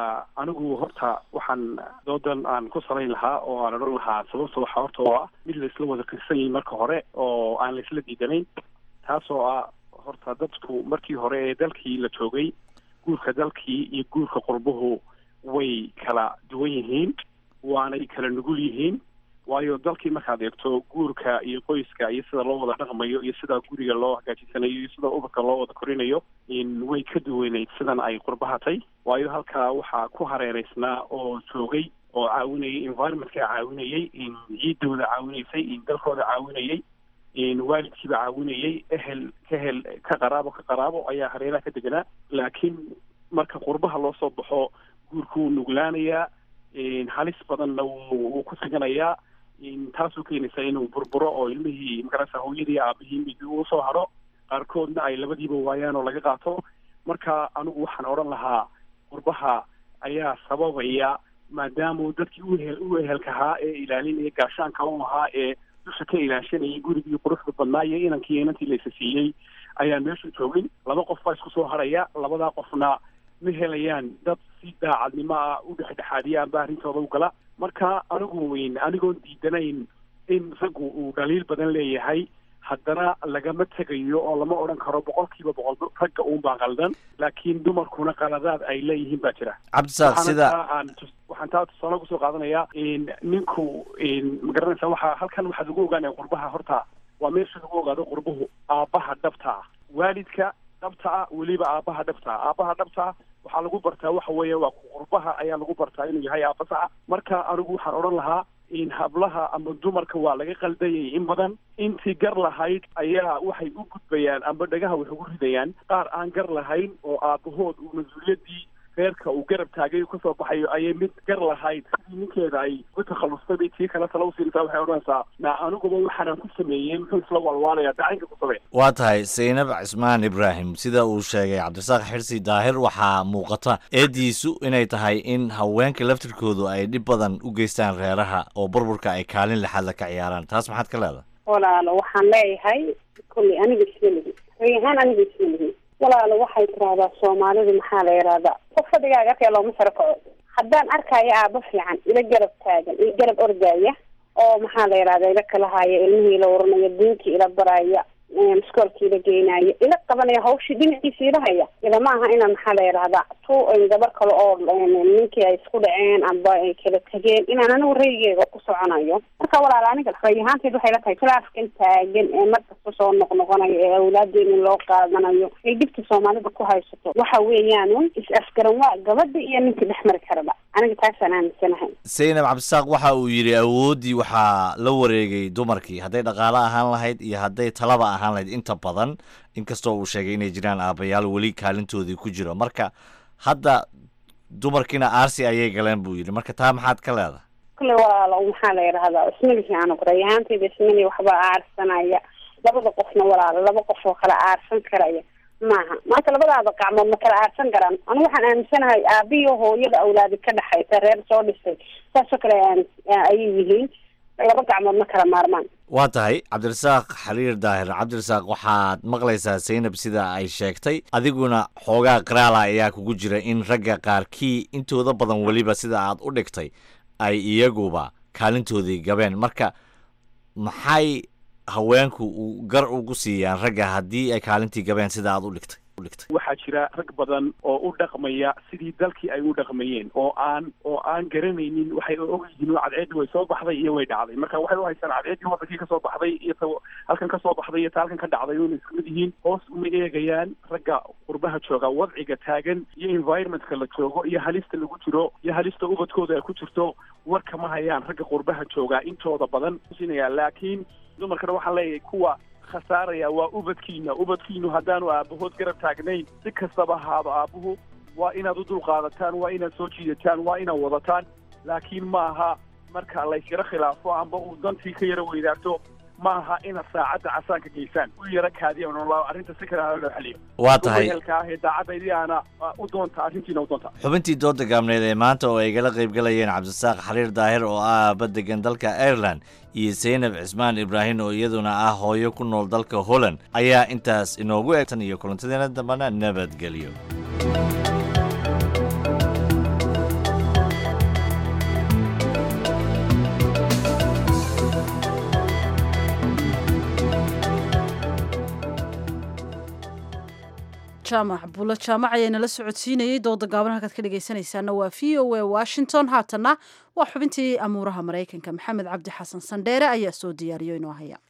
anigu horta waxaan doodan aan ku salayn lahaa oo aan odhan lahaa sababta waxaa horta oo ah mid laisla wada kirsan yahay marka hore oo aan laisla diidanayn taas oo ah horta dadku markii hore ee dalkii la joogay guurka dalkii iyo guurka qurbuhu way kala duwan yihiin waanay kala nugul yihiin waayo dalkii markaad eegto guurka iyo qoyska iyo sida loo wada dhaqmayo iyo sida guriga loo hagaajisanayo iyo sida ubadka loo wada korinayo way ka duwaneyd sidan ay qurbahatay waayo halkaa waxaa ku hareereysnaa oo joogay oo caawinayay environmentka caawinayay ciidooda caawinaysay dalkooda caawinayay waalidkiiba caawinayay ehel ka hel ka qaraabo ka qaraabo ayaa hareeraha ka deganaa laakiin marka qurbaha loo soo baxo guurku wuu nuglaanayaa halis badanna wuu ku siganayaa taasoo keenaysa inuu burburo oo ilmihii magarasa hooyadii aabihii mid uu soo haro qaarkoodna ay labadiiba waayaan oo laga qaato marka anigu waxaan odhan lahaa qurbaha ayaa sababaya maadaamuu dadkii uhel u ehelkahaa ee ilaalinaya gaashaanka u ahaa ee dusha ka ilaashanayay gurigii quruxda badnaa iyo inankii inantii laysa siiyey ayaan meesha joogin laba qof baa isku soo haraya labadaa qofna ma helayaan dad si daacadnimo ah u dhexdhexaadiya amba arrintooda u gala marka anigu anigoon diidanayn in raggu uu dhaliil badan leeyahay haddana lagama tegayo oo lama odhan karo boqolkiiba boqol ragga uun baa qaldan laakiin dumarkuna qaladaad ay leeyihiin baa jira cabdisaaq sida waxaan taa tusaale kusoo qaadanayaa ninku magaranaysa waxaa halkan waxaa lagu ogaanaya qurbaha horta waa meesha lagu ogaado qurbuhu aabbaha dhabta ah waalidka dhabta ah weliba aabbaha dhabta ah aabbaha dhabta ah waxaa lagu bartaa waxa weeye waa qurbaha ayaa lagu bartaa inuu yahay aabba saxa marka anigu waxaan odhan lahaa in hablaha ama dumarka waa laga qaldayay in badan intii gar lahayd ayaa waxay u gudbayaan amba dhagaha wax ugu ridayaan qaar aan gar lahayn oo aabbahood uu mas-uuliyaddii reerka uu garab taagay kasoo baxayo ayay mid gar lahayd sidii ninkeeda ay ku takhallustay bay tii kale tala usiinaysaa waxay odhanaysaa na aniguba waxaanaan ku sameeyey muxuu isla walwaalaya dacanka ku samee waa tahay zaynab cismaan ibraahim sida uu sheegay cabdirasaaq xirsi daahir waxaa muuqata eediisu inay tahay in haweenka laftirkoodu ay dhib badan u geystaan reeraha oo burburka ay kaalin lixaadla ka ciyaaraan taas maxaad ka leedahay walaalo waxaan leeyahay kolley aniga isma lihi ray ahaan aniga isma lihi walaalo waxay tiraahdaa soomaalidu maxaa la yidhahdaa qof fadhigaaga arkaya looma saro kaco haddaan arkayo aabo fiican ila garab taagan ila garab ordaya oo maxaa la yidhahdaa ila kala haya ilmihii ila waranaya diinkii ila baraya maskoolkii ila geynaya ila qabanaya hawshii dhinaciisa ila haya ila ma aha inaan maxaa la yidhahdaa tu gabar kale oo ninkii ay isku dhaceen amba ay kala tegeen inaan anigu raygeega ku soconayo marka walaal aniga ray ahaanteed waxay la tahay khilaafkan taagan ee markasta soo noqnoqonayo ee awlaadeena loo qaadanayo ay dhibta soomaalida ku haysato waxa weeyaan is afgaran waa gabadha iyo ninkii dhex mari karaba aniga taasaan aaminsanahay zaynab cabdisaaq waxa uu yidhi awooddii waxaa la wareegay dumarkii hadday dhaqaale ahaan lahayd iyo hadday talaba ahaan lahayd inta badan inkastoo uu sheegay inay jiraan aabayaal weli kaalintoodii ku jiro marka hadda dumarkiina aarsi ayay galeen buu yidhi marka taa maxaad ka leedahay kule walaalo maxaa la yidhahdaa ismalihi anugu ray ahaanteyda ismali waxbaa aarsanaya labada qofna walaalo laba qof oo kala aarsan karaya maaha maanta labadaada gacmood ma kala aarsan karaan anigu waxaan aaminsanahay aabiyo hooyada awlaadi ka dhexaysa reer soo dhisay saasoo kale ayay yihiin laba gacmood ma kala maarmaan waa tahay cabdirasaaq xaliir daahir cabdirasaaq waxaad maqlaysaa zaynab sida ay sheegtay adiguna xoogaa qiraala ayaa kugu jira in ragga qaarkii intooda badan weliba sida aad u dhigtay ay iyaguba kaalintoodii gabeen marka maxay haweenku uu gar ugu siiyaan ragga haddii ay kaalintii gabeen sida aad u dhigtay u dhigtay waxaa jira rag badan oo u dhaqmaya sidii dalkii ay u dhaqmayeen oo aan oo aan garanaynin waxay og yihiin oo cadceeddii way soo baxday iyo way dhacday marka waxay u haystaan cadceeddii wadankii kasoo baxday iyo ta halkan kasoo baxday iyo ta halkan ka dhacday una isku mid yihiin hoos uma eegayaan ragga qurbaha jooga wadciga taagan iyo environmentka la joogo iyo halista lagu jiro iyo halista ubadkooda ay ku jirto war kama hayaan ragga qurbaha jooga intooda badan sinaya laakiin dumarkana waxaan leeyahay kuwa khasaaraya waa ubadkiina ubadkiinu haddaanu aabahood garab taagnayn si kastaba ahaaba aabuhu waa inaad u dulqaadataan waa inaad soo jiidataan waa inaad wadataan laakiin ma aha marka laysyaro khilaafo amba uu dantii ka yaro weydaarto ma aha inaad saacadda casaanka geysaan u yaro kaadiya arrinta si kale loo xaliyo waa tahay ehelka ah ee daacaddaydii aana u doonta arrintiina u doonta xubintii dooda gaabneed ee maanta oo ay igala qayb galayeen cabdisaaq xariir daahir oo ah aaba degan dalka ireland iyo saynab cismaan ibraahim oo iyaduna ah hooyo ku nool dalka holland ayaa intaas inoogu eg tan iyo kulantadeena dambana nabadgelyo jaamac bulo jaamac ayaa nala socodsiinayey dooda gaaban halkaad ka dhegaysanaysaana waa v o a washington haatanna waa xubintii amuuraha maraykanka maxamed cabdi xasan sandheere ayaa soo diyaariyo inoo haya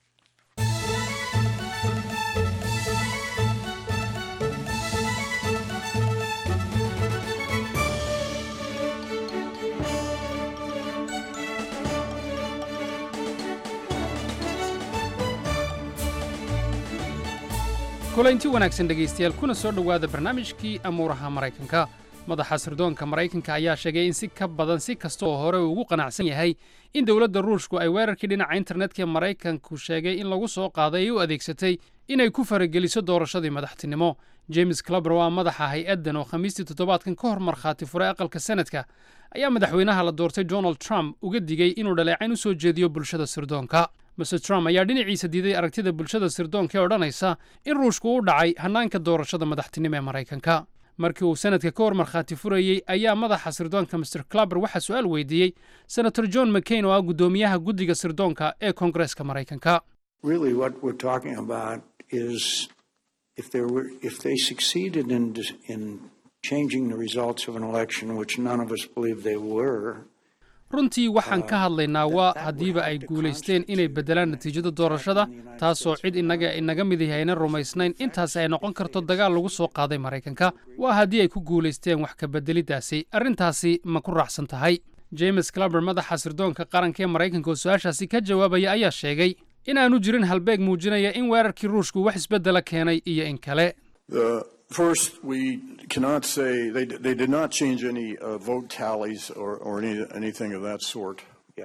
kulaynti wanaagsan dhegaystayaal kuna soo dhowaada barnaamijkii amuuraha maraykanka madaxa sirdoonka maraykanka ayaa sheegay in si ka badan si kasta oo hore uu ugu qanacsan yahay in dowladda ruushku ay weerarkii dhinaca internetka ee maraykanku sheegay in lagu soo qaaday ay u adeegsatay inay ku farageliso doorashadii madaxtinimo james clubber waa madaxa hay-addan oo khamiistii toddobaadkan ka hor markhaati furay aqalka senadka ayaa madaxweynaha la doortay donald trump uga digay inuu dhaleecayn u soo jeediyo bulshada sirdoonka mr trump ayaa dhinaciisa diiday aragtida bulshada sirdoonka ee odhanaysa in ruushku u dhacay hannaanka doorashada madaxtinimo ee maraykanka markii uu sanadka ka hor markhaati furayey ayaa madaxa sirdoonka mr clubber waxaa su-aal weydiiyey senator john mccain oo ah guddoomiyaha guddiga sirdoonka ee koongareeska maraykanka Really, what we're talking about is if there were, if they succeeded in in changing the results of an election, which none of us believe they were. runtii waxaan ka hadlaynaa waa haddiiba ay guulaysteen inay beddelaan natiijada doorashada taasoo cid innaga inaga midahi aynan rumaysnayn intaasi ay noqon karto dagaal lagu soo qaaday maraykanka waa haddii ay ku guulaysteen wax ka beddeliddaasi arrintaasi ma ku raacsan tahay james clubber madaxa sirdoonka qaranka ee maraykanka oo su-aashaasi ka jawaabaya ayaa sheegay inaanu jirin halbeeg muujinaya in weerarkii ruushku wax isbeddela keenay iyo in kale First, we cannot say they, they did not change any uh, vote tallies or, or any, anything of that sort.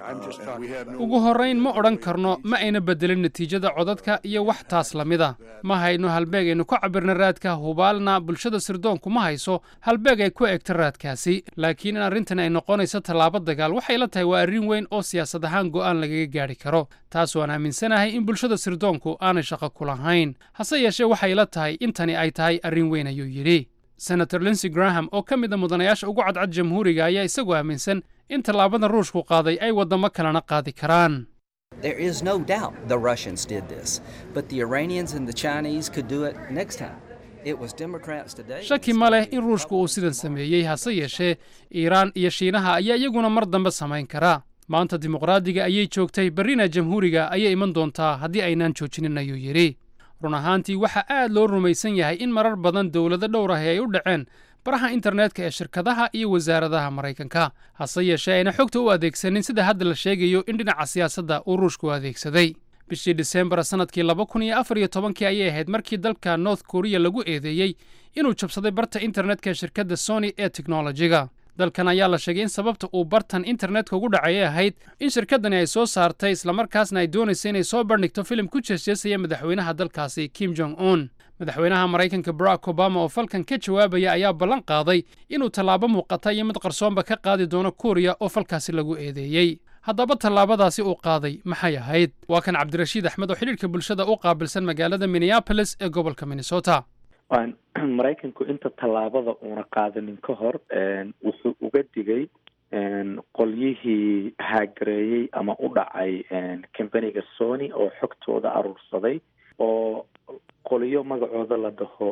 ugu horrayn ma odhan karno ma ayna beddelin natiijada codadka iyo wax taas la mida ma hayno halbeeg aynu ku cabirna raadka hubaalna bulshada sirdoonku ma hayso halbeeg ay ku eegto raadkaasi laakiin in arrintani ay noqonayso tallaabo dagaal waxay la tahay waa arrin weyn oo siyaasad ahaan go'aan lagaga gaadhi karo taas waan aaminsanahay in bulshada sirdoonku aanay shaqo ku lahayn hase yeeshee waxay la tahay intani ay tahay arrin weyn ayuu yidhi senator linsey graham oo ka mid a mudanayaasha ugu cadcad jamhuuriga ayaa isagoo aaminsan in tallaabada ruushku qaaday ay waddamo kalena qaadi karaan There is no doubt the Russians did this, but the Iranians and the Chinese could do it next time. It was Democrats today. shaki ma leh in ruushku uu sidan sameeyey hase yeeshee iiraan iyo shiinaha ayaa iyaguna mar dambe samayn karaa maanta dimuqraadiga ayay joogtay berrina jamhuuriga ayay iman doontaa haddii aynaan joojinin ayuu yidhi run ahaantii waxaa aad loo rumaysan yahay in marar badan dowlado dhowr ahi ay u dhaceen baraha internetka ee shirkadaha iyo wasaaradaha maraykanka hase yeeshee ayna xogta u adeegsanin sida hadda la sheegayo in dhinaca siyaasadda uu ruushku adeegsaday bishii disembar sannadkii laba kun iyo afar iyo tobankii ayay ahayd markii dalka north korea lagu eedeeyey inuu jabsaday barta internetka ee shirkadda sony ee teknolojiga dalkan ayaa la sheegay in sababta uu bartan internetka ugu dhacay ahayd in shirkaddani ay soo saartay islamarkaasna ay doonaysa inay soo bandhigto filim ku jeesjeesaya madaxweynaha dalkaasi kim jong un madaxweynaha maraykanka barack obama oo falkan ka jawaabaya ayaa ballan qaaday inuu tallaabo muuqata iyo mid qarsoonba ka qaadi doono kuuriya oo falkaasi lagu eedeeyey haddaba tallaabadaasi uu qaaday maxay ahayd waa kan cabdirashiid axmed oo xidhiirka bulshada u qaabilsan magaalada minneapolis ee gobolka minnesota maraykanku inta tallaabada uuna qaadanin ka hor wuxuu uga digay qolyihii haagareeyey ama u dhacay companiga sony oo xogtooda aruursaday oo qolyo magacooda la dhaho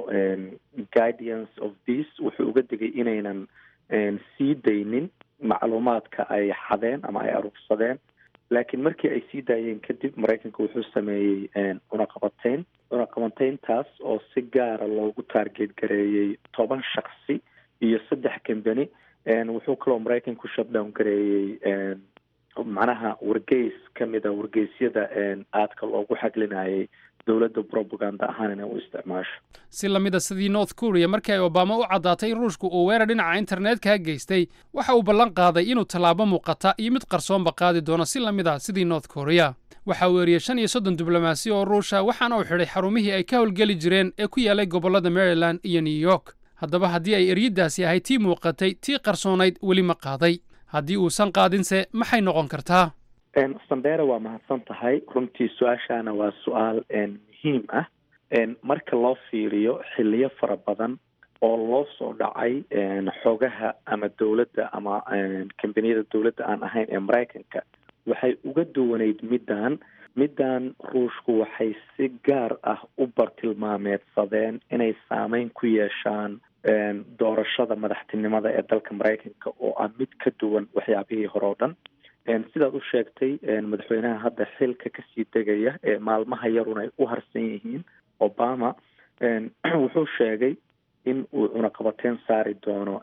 guardians of peace wuxuu uga digay inaynan sii daynin macluumaadka ay xadeen ama ay aruursadeen laakiin markii ay sii daayeen kadib maraykanka wuxuu sameeyey cunaqabateyn cunaqabateyntaas oo si gaara loogu taarget gareeyey toban shaksi iyo saddex company wuxuu kaloo maraykanku shutdown gareeyey macnaha wargeys kamida wargeysyada aadka loogu xaglinayay dowladda propaganda ahaan inay u isticmaasho si lamida sidii north korea markii ay obama u caddaatay in ruushku uu weerar dhinaca internetka geystay waxa uu ballan qaaday inuu tallaabo muuqata iyo mid qarsoonba qaadi doono si lamid a sidii north korea waxa uu eriyey shan iyo soddon diblomaasi oo ruusha waxaana uu xidhay xarumihii ay ka howlgeli jireen ee ku yaalay gobollada maryland iyo new york haddaba haddii ay eryadaasi ahayd tii muuqatay tii qarsoonayd weli ma qaaday haddii uusan qaadinse maxay noqon kartaa sandera waa mahadsan tahay runtii su-aashaana waa su-aal muhiim ah marka loo fiiriyo xiliyo fara badan oo loo soo dhacay xogaha ama dowladda ama kambaniyada dowladda aan ahayn ee maraykanka waxay uga duwaneyd middan middan ruushku waxay si gaar ah u bartilmaameedsadeen inay saameyn ku yeeshaan doorashada madaxtinimada ee dalka maraykanka oo ah mid ka duwan waxyaabihii hore oo dhan sidaad u sheegtay madaxweynaha hadda xilka kasii degaya ee maalmaha yarun ay u harsan yihiin obama wuxuu sheegay in uu cunaqabateyn saari doono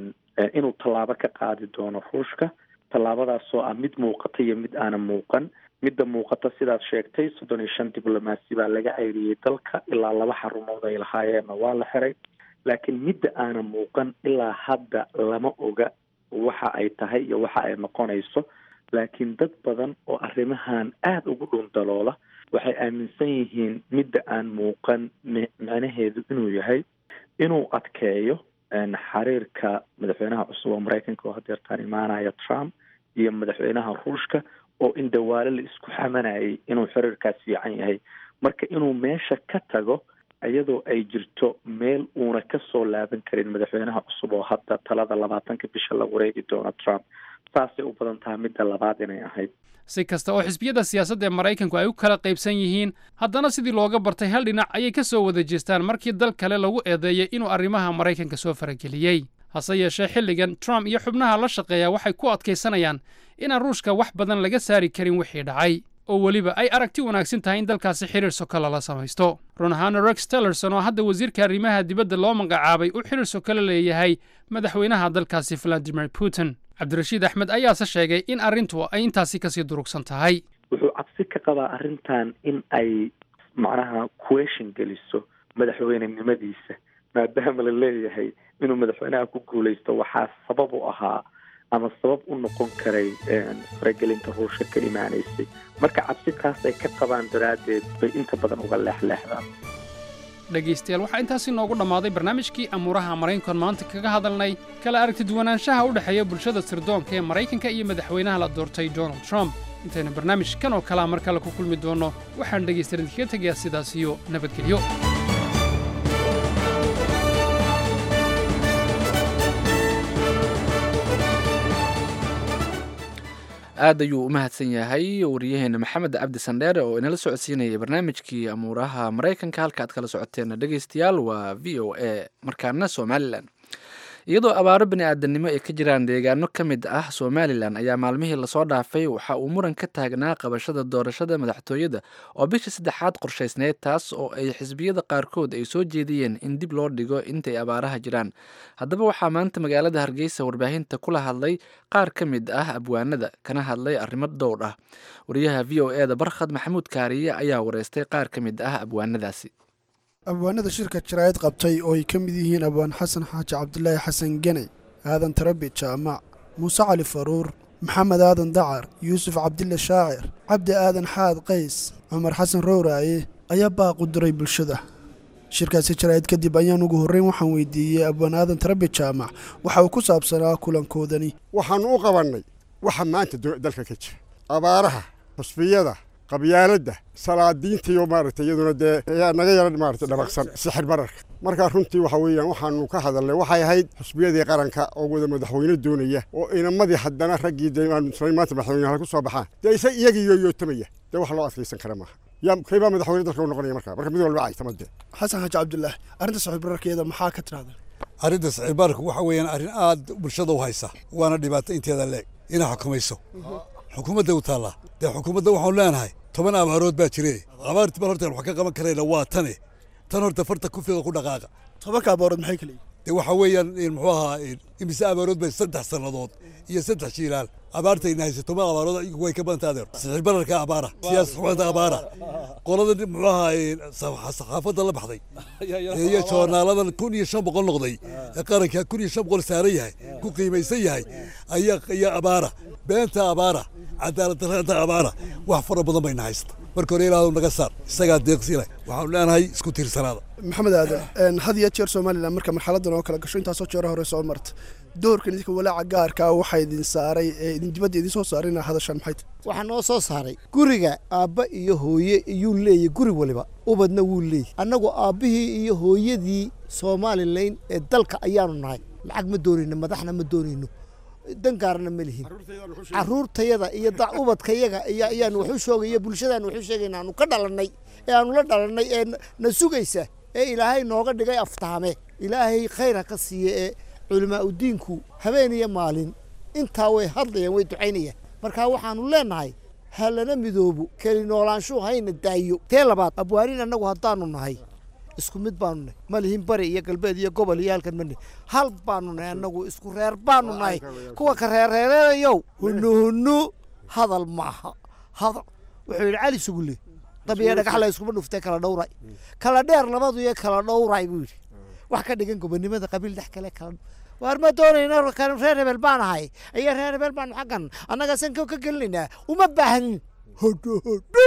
inuu tallaabo ka qaadi doono ruushka tallaabadaasoo ah mid muuqata iyo mid aanan muuqan midda muuqata sidaad sheegtay soddon iyo shan diblomaasi baa laga ceyriyey dalka ilaa laba xarumood ay lahaayeenna waa la xiray laakiin midda aanan muuqan ilaa hadda lama oga waxa ay tahay iyo waxa ay noqonayso laakiin dad badan oo arrimahan aada ugu dhundaloola waxay aaminsan yihiin midda aan muuqan micnaheedu inuu yahay inuu adkeeyo xiriirka madaxweynaha cusub oo maraykanka oo hadeertaan imaanaya trump iyo madaxweynaha ruushka oo in dawaale la isku xamanayay inuu xiriirkaas fiican yahay marka inuu meesha ka tago iyadoo ay jirto meel uuna ka soo laaban karin madaxweynaha cusub oo hadda talada labaatanka bisha la wareegi doono trump saasay u badan tahay midda labaad inay ahayd si kasta oo xisbiyada siyaasadda ee maraykanku ay u kala qaybsan yihiin haddana sidii looga bartay hal dhinac ayay ka soo wada jeestaan markii dal kale lagu eedeeyey inuu arrimaha maraykanka soo farageliyey hase yeeshee xilligan trump iyo xubnaha la shaqeeya waxay ku adkaysanayaan inaan ruushka wax badan laga saari karin wixii dhacay oo weliba ay aragti wanaagsan tahay in dalkaasi xiriir soko lala samaysto run ahaana rex tillerson oo hadda wasiirka arrimaha dibadda loo magacaabay uu xiriir soko la leeyahay madaxweynaha dalkaasi valadimir putin cabdirashiid axmed ayaase sheegay in arrintu ay intaasi kasii durugsan tahay wuxuu cabsi ka qabaa arrintan in ay macnaha question geliso madaxweynenimadiisa maadaama la leeyahay inuu madaxweynaha ku guulaysto waxaa sabab u ahaa ama sabab u noqon karay faragelinta ruushka ka imaanaysay marka cabsi taas ay ka qabaan daraaddeed bay inta badan uga leexleexdaan dhegaystayaal waxaa intaasi noogu dhammaaday barnaamijkii amuuraha maraykankan maanta kaga hadalnay kala aragti duwanaanshaha u dhexeeya bulshada sirdoonka ee maraykanka iyo madaxweynaha la doortay donald trump intaynu barnaamij kan oo kalea mar kale ku kulmi doonno waxaan dhegaystayaal idinkaga tegayaa sidaas iyo nabadgelyo aad ayuu u mahadsan yahay wariyaheena maxamed cabdi sandheere oo inala socodsiinayay barnaamijkii amuuraha maraykanka halka aad kala socoteen dhegaystayaal waa v o a markaana somalilan iyadoo abaaro bini aadamnimo ay ka jiraan deegaano ka mid ah somalilan ayaa maalmihii lasoo dhaafay waxa uu muran ka taagnaa qabashada doorashada madaxtooyada oo bishii saddexaad qorshaysneyd taas oo ay xisbiyada qaarkood ay soo jeediyeen in dib loo dhigo intay abaaraha jiraan haddaba waxaa maanta magaalada hargeysa warbaahinta kula hadlay qaar ka mid ah abwaanada kana hadlay arrimo dhowr ah wariyaha v o eda barkhad maxamuud kaariye ayaa wareystay qaar ka mid ah abwaanadaasi abwaanada shirka jaraa'id qabtay oo ay ka mid yihiin abwaan xasan xaaji cabdilaahi xasan geney aadan tarabi jaamac muuse cali faruur maxamed aadan dacar yuusuf cabdille shaacir cabdi aadan xaad qays cumar xasan rowraaye ayaa baaq u diray bulshada shirkaasi jaraa'id kadib ayaan ugu horreyn waxaan weydiiyey abwaan aadan tarabi jaamac waxa uu ku saabsanaa kulankoodani waxaannu u qabannay waxa maanta dalka ka jira abaaraha xusbiyada qabyaaladda salaadiinta iyo maaragtay iyaduna dee ayaa naga yara maaragtay dhabaqsan sixir bararka marka runtii waxa weeyaan waxaanu ka hadalnay waxay ahayd xusbiyadii qaranka oo wada madaxweyne doonaya oo inamadii haddana raggii dee aanu islayn maanta madaxweynaha ku soo baxaan dee isa iyagii yooyootamaya dee wax loo adkaysan kara maaha yaa kaybaa madaxweyne dalka u noqonaya marka marka mid walba caytama dee xasan xaaji cabdulaahi arrinta sixir bararkeeda maxaa ka tirahda arrinta sicir bararku waxa weeyaan arrin aad bulshada u haysa waana dhibaato inteeda leeg inay xukumayso xukuumadda u taallaa dee xukuumadda waxaanu leenahay toban abaarood baa jire abaartii bal horta wax ka qaban karayna waa tane tan horta farta ku fiiqa ku dhaqaaqa tobanka abaarood maxay kala yihiin dee waxa weeyaan muxuu ahaa imise abaarood bay saddex sannadood iyo saddex jiilaal abaartayna haysa toban abaarood way ka badanta adeer sicir bararka abaara siyaasad xumada abaara qolada muxuu ahaa saxaafadda la baxday iyo joornaaladan kun iyo shan boqol noqday ee qaranka kun iyo shan boqol saaran yahay ku qiimaysan yahay ayaa ayaa abaara beenta abaara cadaalad darrada abaara wax fara badan bayna haysta marka hore ilaahdu naga saar isagaa deeqsi leh waxaanu leenahay isku tiirsanaada maxamed aadan had iyo jeer somalilan marka marxaladan oo kala gasho intaasoo jeero hore soo marta doorkan idinka walaaca gaarka ah waxaa idin saaray ee idin dibadda idin soo saaray inaa hadashaan maxay tahay waxaa noo soo saaray guriga aabba iyo hooye iyuu leeyahy guri waliba ubadna wuu leeyahy annagu aabbihii iyo hooyadii somalilan ee dalka ayaanu nahay lacag ma doonayno madaxna ma doonayno dangaarna ma lihin caruurtayada iyo ubadkayaga ayaanu waxu shoogaya bulshadaanu waxu sheegayna aanu ka dhalannay ee aanu la dhalannay ee na sugaysa ee ilaahay nooga dhigay aftaame ilaahay khayra ka siiya ee culimaa udiinku habeen iyo maalin intaa way hadlayaan way ducaynayaan marka waxaanu leenahay ha lana midoobo keli noolaanshuhu hayna daayo tee labaad abwaanin annagu haddaanu nahay isku mid baanu nahay ma lihin bari iyo galbeed iyo gobol iyo halkan mane hal baanu nahay annagu isku reer baanu nahay kuwa ka reerreereedayow hunu hunu hadal maaha hadal wuxuu yidhi cali sugulle dabiya dhagax la iskuma dhuftay kala dhowray kala dheer labadu iyo kala dhowray buu yidhi wax ka dhigan gobonimada qabiil dhex kale kala waar ma doonayna reer hebel baan ahay iyo reer hebel baan xaggan annaga sanka ka gelinaynaa uma baahan hodho hodho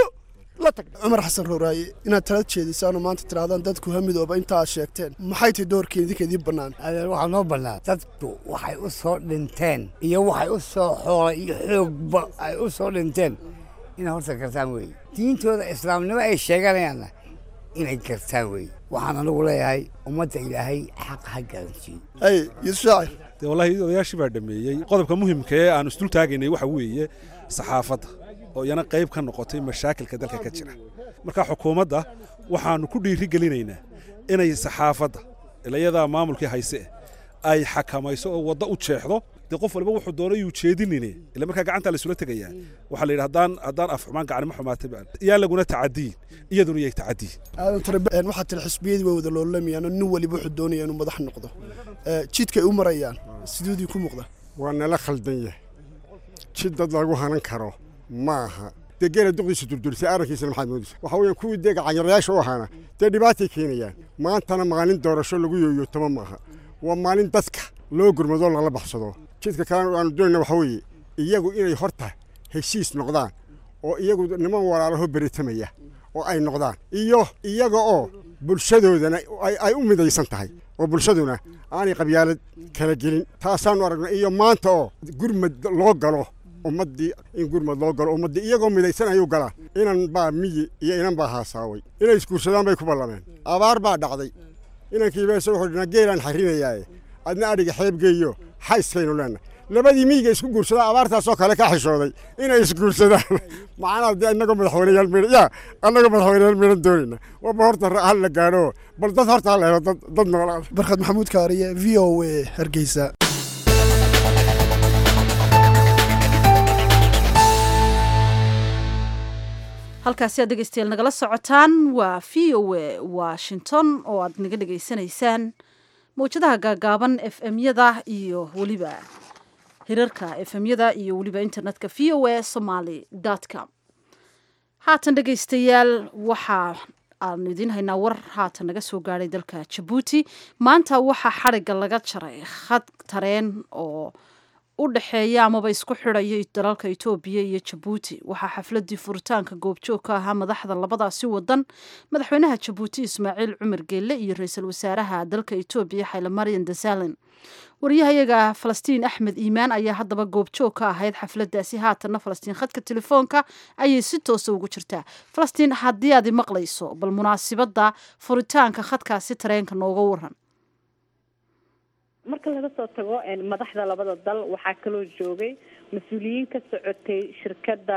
cumar xasan rowraaye inaad tala jeedisaan oo maanta tirahdaan dadku ha midooba inta aad sheegteen maxay tahay doorkii idinka idiin bannaan adeer waxaa noo bannaan dadku waxay u soo dhinteen iyo waxay u soo xoolay iyo xoogba ay u soo dhinteen inay horta gartaan weeye diintooda islaamnimo ay sheeganayaanna inay gartaan weeye waxaan anigu leeyahay ummadda ilaahay xaq ha garansiiyo ay yuusuf shaacir dee wallahi odayaashii baa dhameeyey qodobka muhimka ee aan isdul taagaynay waxa weeye saxaafadda oo iyana qayb ka noqotay mashaakilka dalka ka jira marka xukuumadda waxaanu ku dhiiri gelinaynaa inay saxaafadda ilayadaa maamulkii hayse ay xakamayso oo waddo u jeexdo dee qof waliba wuxuu doonay yuu jeedinine ila markaa gacanta laysula tegayaa waxaa la yidhi haddaan haddaan af xumaan gacanimo xumaatay baan yaa laguna tacadiyin iyaduna yay tacadiyin aadan tare waxaa tiri xisbiyadii way wada loolamayaan oo nin waliba wuxuu doonaya inuu madax noqdo jidkay u marayaan sidoodii ku muuqda waa nala khaldan yahay jid dad lagu hanan karo ma aha dee geela duqdiisa durdurisay arrinkiisana maxaad moodaysa waxa weeyaan kuwii dee gacanyarayaasha u ahaana dee dhibaatay keenayaan maantana maalin doorasho lagu yooyootamo maaha waa maalin dadka loo gurmadoo lala baxsado jidka kalena aanu doonayna waxa weeye iyagu inay horta heshiis noqdaan oo iyagu niman walaalaho beritamaya oo ay noqdaan iyo iyaga oo bulshadoodana ay u midaysan tahay oo bulshaduna aanay qabyaalad kala gelin taasaanu aragnay iyo maanta oo gurmad loo galo ummaddii in gurmad loo galo ummaddii iyagoo midaysan ayuu galaa inan baa miyi iyo inan baa haasaaway inay isguursadaan bay ku ballameen abaar baa dhacday inankiiba isagoo xudhinaa geelaan xarinayaaye adna adhiga xeebgeeyo xayskaynu leenna labadii miyiga isku guursadaa abaartaasoo kale ka xishooday inay isguursadaan macnaa dee innagoo madaxweyneyaal midhan yaa annagoo madaxweyneyaal midhan doonayna waba horta hal la gaadho bal dad horta ha la helo dad dad noolaada barkhad maxamuud kaariye v o a hargeysa halkaasi aad dhegeystayaal nagala socotaan waa v o a washington oo aad naga dhegaysanaysaan mawjadaha gaagaaban f m-yada iyo weliba hirarka f m-yada iyo weliba internetka v o a somaly com haatan dhegeystayaal waxaa aanu idiin haynaa war haatan naga soo gaadhay dalka jabuuti maanta waxaa xadhigga laga jaray khad tareen oo u dhexeeya amaba isku xidhaya dalalka etoobiya iyo jabuuti waxaa xafladii furitaanka goobjoog ka ahaa madaxda labadaasi wadan madaxweynaha jabuuti ismaaciil cumar geelle iyo ra-iisul wasaaraha dalka etoobiya xayle maryan desalin wariyahayaga falastiin axmed iimaan ayaa haddaba goobjoog ka ahayd xafladaasi haatanna falastiin khadka telefoonka ayay si toosa ugu jirtaa falastiin haddii aad maqlayso bal munaasibadda furitaanka khadkaasi tareenka nooga waran marka laga soo tago madaxda labada dal waxaa kaloo joogay mas-uuliyiin ka socotay shirkadda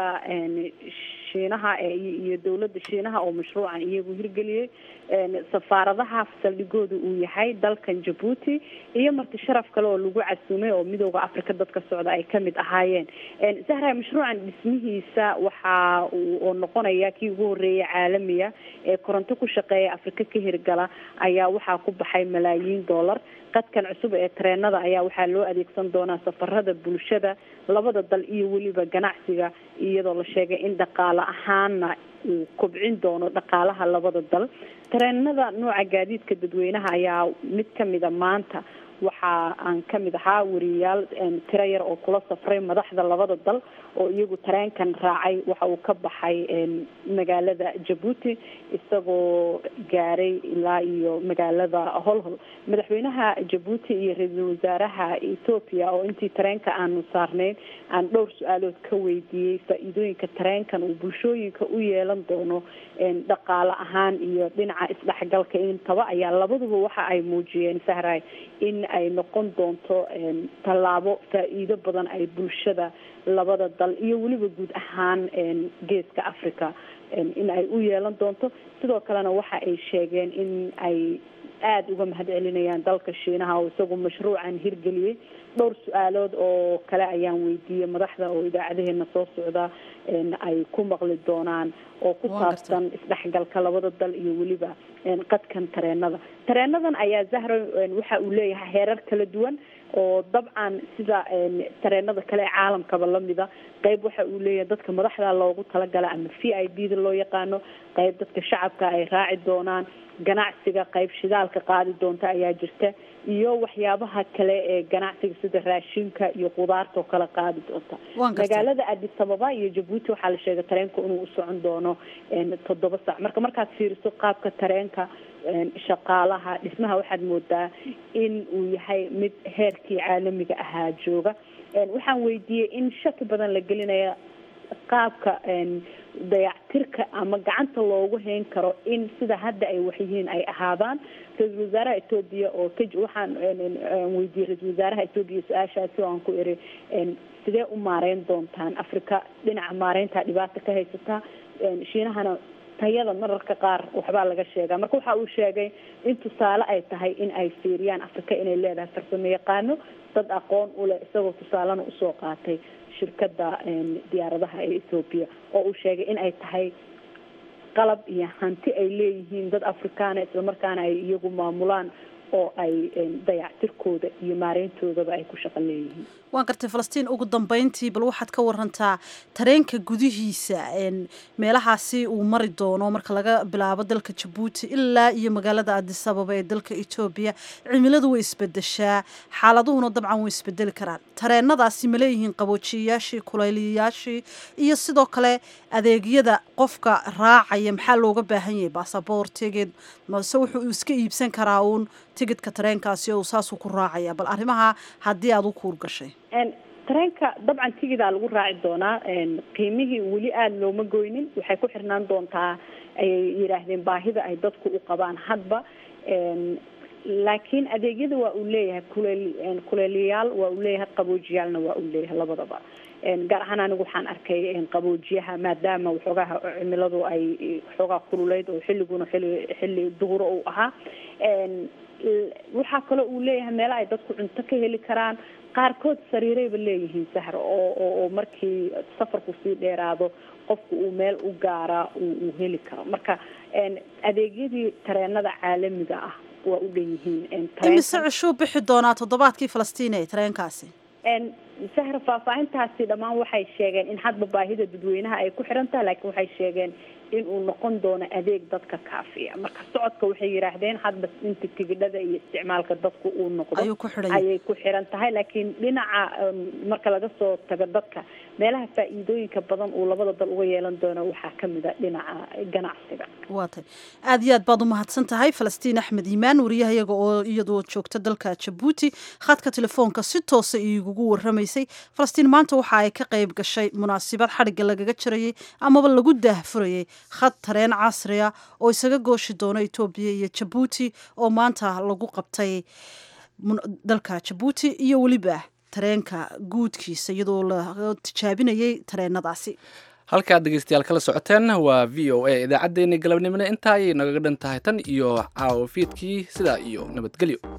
shiinaha iyo dowladda shiinaha oo mashruucan iyagu hirgeliyey safaaradaha saldhigooda uu yahay dalkan jabuuti iyo marti sharaf kale oo lagu casuumay oo midooda africa dadka socda ay kamid ahaayeen sahra mashruucan dhismihiisa waxa oo noqonaya kii ugu horeeyay caalamiga ee koronto ku shaqeeya afrika ka hirgala ayaa waxaa ku baxay malaayiin dollar qadkan cusub ee tareenada ayaa waxaa loo adeegsan doonaa safarada bulshada labada dal iyo weliba ganacsiga iyadoo la sheegay in dhaqaale ahaana uu kobcin doono dhaqaalaha labada dal tareenada nooca gaadiidka dadweynaha ayaa mid kamida maanta waxa aan kamid ahaa wariyayaal tiro yar oo kula safray madaxda labada dal oo iyagu tareenkan raacay waxa uu ka baxay magaalada jabuuti isagoo gaaray ilaa iyo magaalada holhol madaxweynaha jabuuti iyo ra-iisul wasaaraha ethoopia oo intii tareenka aanu saarneyn aan dhowr su-aalood ka weydiiyey faa-iidooyinka tareenkan uu bulshooyinka u yeelan doono dhaqaale ahaan iyo dhinaca isdhexgalka intaba ayaa labaduba waxa ay muujiyeen sahray in ay noqon doonto tallaabo faa-iido badan ay bulshada labada dal iyo weliba guud ahaan geeska africa in ay u yeelan doonto sidoo kalena waxa ay sheegeen in ay aada uga mahad celinayaan dalka shiinaha oo isagu mashruucan hirgeliyey dhowr su-aalood oo kale ayaan weydiiyey madaxda oo idaacadaheena soo socda ay ku maqli doonaan oo ku saabsan isdhexgalka labada dal iyo weliba qadkan tareenada tareenadan ayaa zahra waxa uu leeyahay heerar kala duwan oo dabcan sida tareenada kale ee caalamkaba lamida qeyb waxa uu leeyahay dadka madaxda loogu talagala ama v i b da loo yaqaano qeyb dadka shacabka ay raaci doonaan ganacsiga qeyb shidaalka qaadi doonta ayaa jirta iyo waxyaabaha kale ee ganacsiga sida raashinka iyo khudaarta oo kale qaadi doonta magaalada addis ababa iyo jabuuti waxaa la sheegay tareenka inuu u socon doono toddoba sac marka markaad fiiriso qaabka tareenka shaqaalaha dhismaha waxaad moodaa in uu yahay mid heerkii caalamiga ahaa jooga waxaan weydiiyey in shaki badan la gelinaya qaabka dayactirka ama gacanta loogu hayn karo in sida hadda ay waxyihiin ay ahaadaan ra-iisul wasaaraha etoobiya oo ka waxaan weydiiyey ra-isul wasaaraha etoobiya su-aashaasi oo aan ku iri sidee u maareyn doontaan africa dhinaca maareynta dhibaata ka haysataa shiinahana tayada mararka qaar waxbaa laga sheegaa marka waxa uu sheegay in tusaale ay tahay in ay fiiriyaan africa inay leedahay farsamo yaqaano dad aqoon u leh isagoo tusaalena usoo qaatay shirkada diyaaradaha ee ethoobiya oo uu sheegay in ay tahay qalab iyo hanti ay leeyihiin dad afrikaana islamarkaana ay iyagu maamulaan oo ay dayactirkooda iyo maareyntoodaba ay ku shaqo leeyihiin waan gartay falastiin ugu dambeyntii bal waxaad ka warantaa tareenka gudihiisa meelahaasi uu mari doono marka laga bilaabo dalka jabuuti ilaa iyo magaalada addis ababa ee dalka etoobiya cimiladu way isbedeshaa xaaladuhuna dabcan way isbedeli karaan tareenadaasi ma leeyihiin qaboojiyayaashii kulayliyayaashii iyo sidoo kale adeegyada qofka raacaya maxaa looga baahan yahay basaboor tigid mase wuxuu iska iibsan karaa uun tigidka tareenkaasi oo saasuu ku raacaya bal arrimaha haddii aada u kuur gashay tareenka dabcan tigidaa lagu raaci doonaa qiimihii weli aada looma goynin waxay ku xirnaan doontaa ayay yidhaahdeen baahida ay dadku u qabaan hadba laakiin adeegyada waa uu leeyahay kuleel kuleeliyayaal waa uu leeyahay qaboojiyaalna waa uu leeyahay labadaba gaar ahaan anigu waxaan arkay qaboojiyaha maadaama waxoogaha cimiladu ay waxoogaa kululeyd oo xilliguna xilli xilli duhuro uu ahaa waxaa kaloo uu leeyahay meelo ay dadku cunto ka heli karaan qaarkood sariirayba leeyihiin sahar oo oo markii safarku sii dheeraado qofku uu meel u gaaraa uu heli karo marka adeegyadii tareenada caalamiga ah waa u dhan yihiin imise cishuu bixi doonaa toddobaadkii falastiin ee tareenkaasi sahra faahfaahintaasi dhammaan waxay sheegeen in hadba baahida dadweynaha ay ku xiran tahay laakiin waxay sheegeen inuu noqon doono adeeg dadka kaafiya marka socodka waxay yidhaahdeen hadba inta tigidhada iyo isticmaalka dadku uu noqdo Ayuu ku xidhan yahay. ayay ku xiran tahay laakiin dhinaca um, marka laga soo tago dadka meelaha faa'iidooyinka badan uu labada dal uga yeelan doono waxaa ka mid a dhinaca ganacsiga waa tay aad iyo aad baad u mahadsan tahay falastiin axmed iimaan wariyahayaga oo iyadoo joogta dalka jabuuti khadka telefoonka si toosa igugu waramaysay falastiin maanta waxa ay ka qayb gashay munaasabad xadhigga lagaga jirayay amaba lagu daahfurayay khad tareen casriya oo isaga gooshi doono etoobiya iyo jabuuti oo maanta lagu qabtay mun- dalka jabuuti iyo weliba tareenka guudkiisa iyadoo la tijaabinayay tareenadaasi halkaad dhegeystayaal kala socoteen waa v o a idaacaddeenii galabnimona intaa ayay nagaga dhan tahay tan iyo caawa fiidkii sidaa iyo nabadgelyo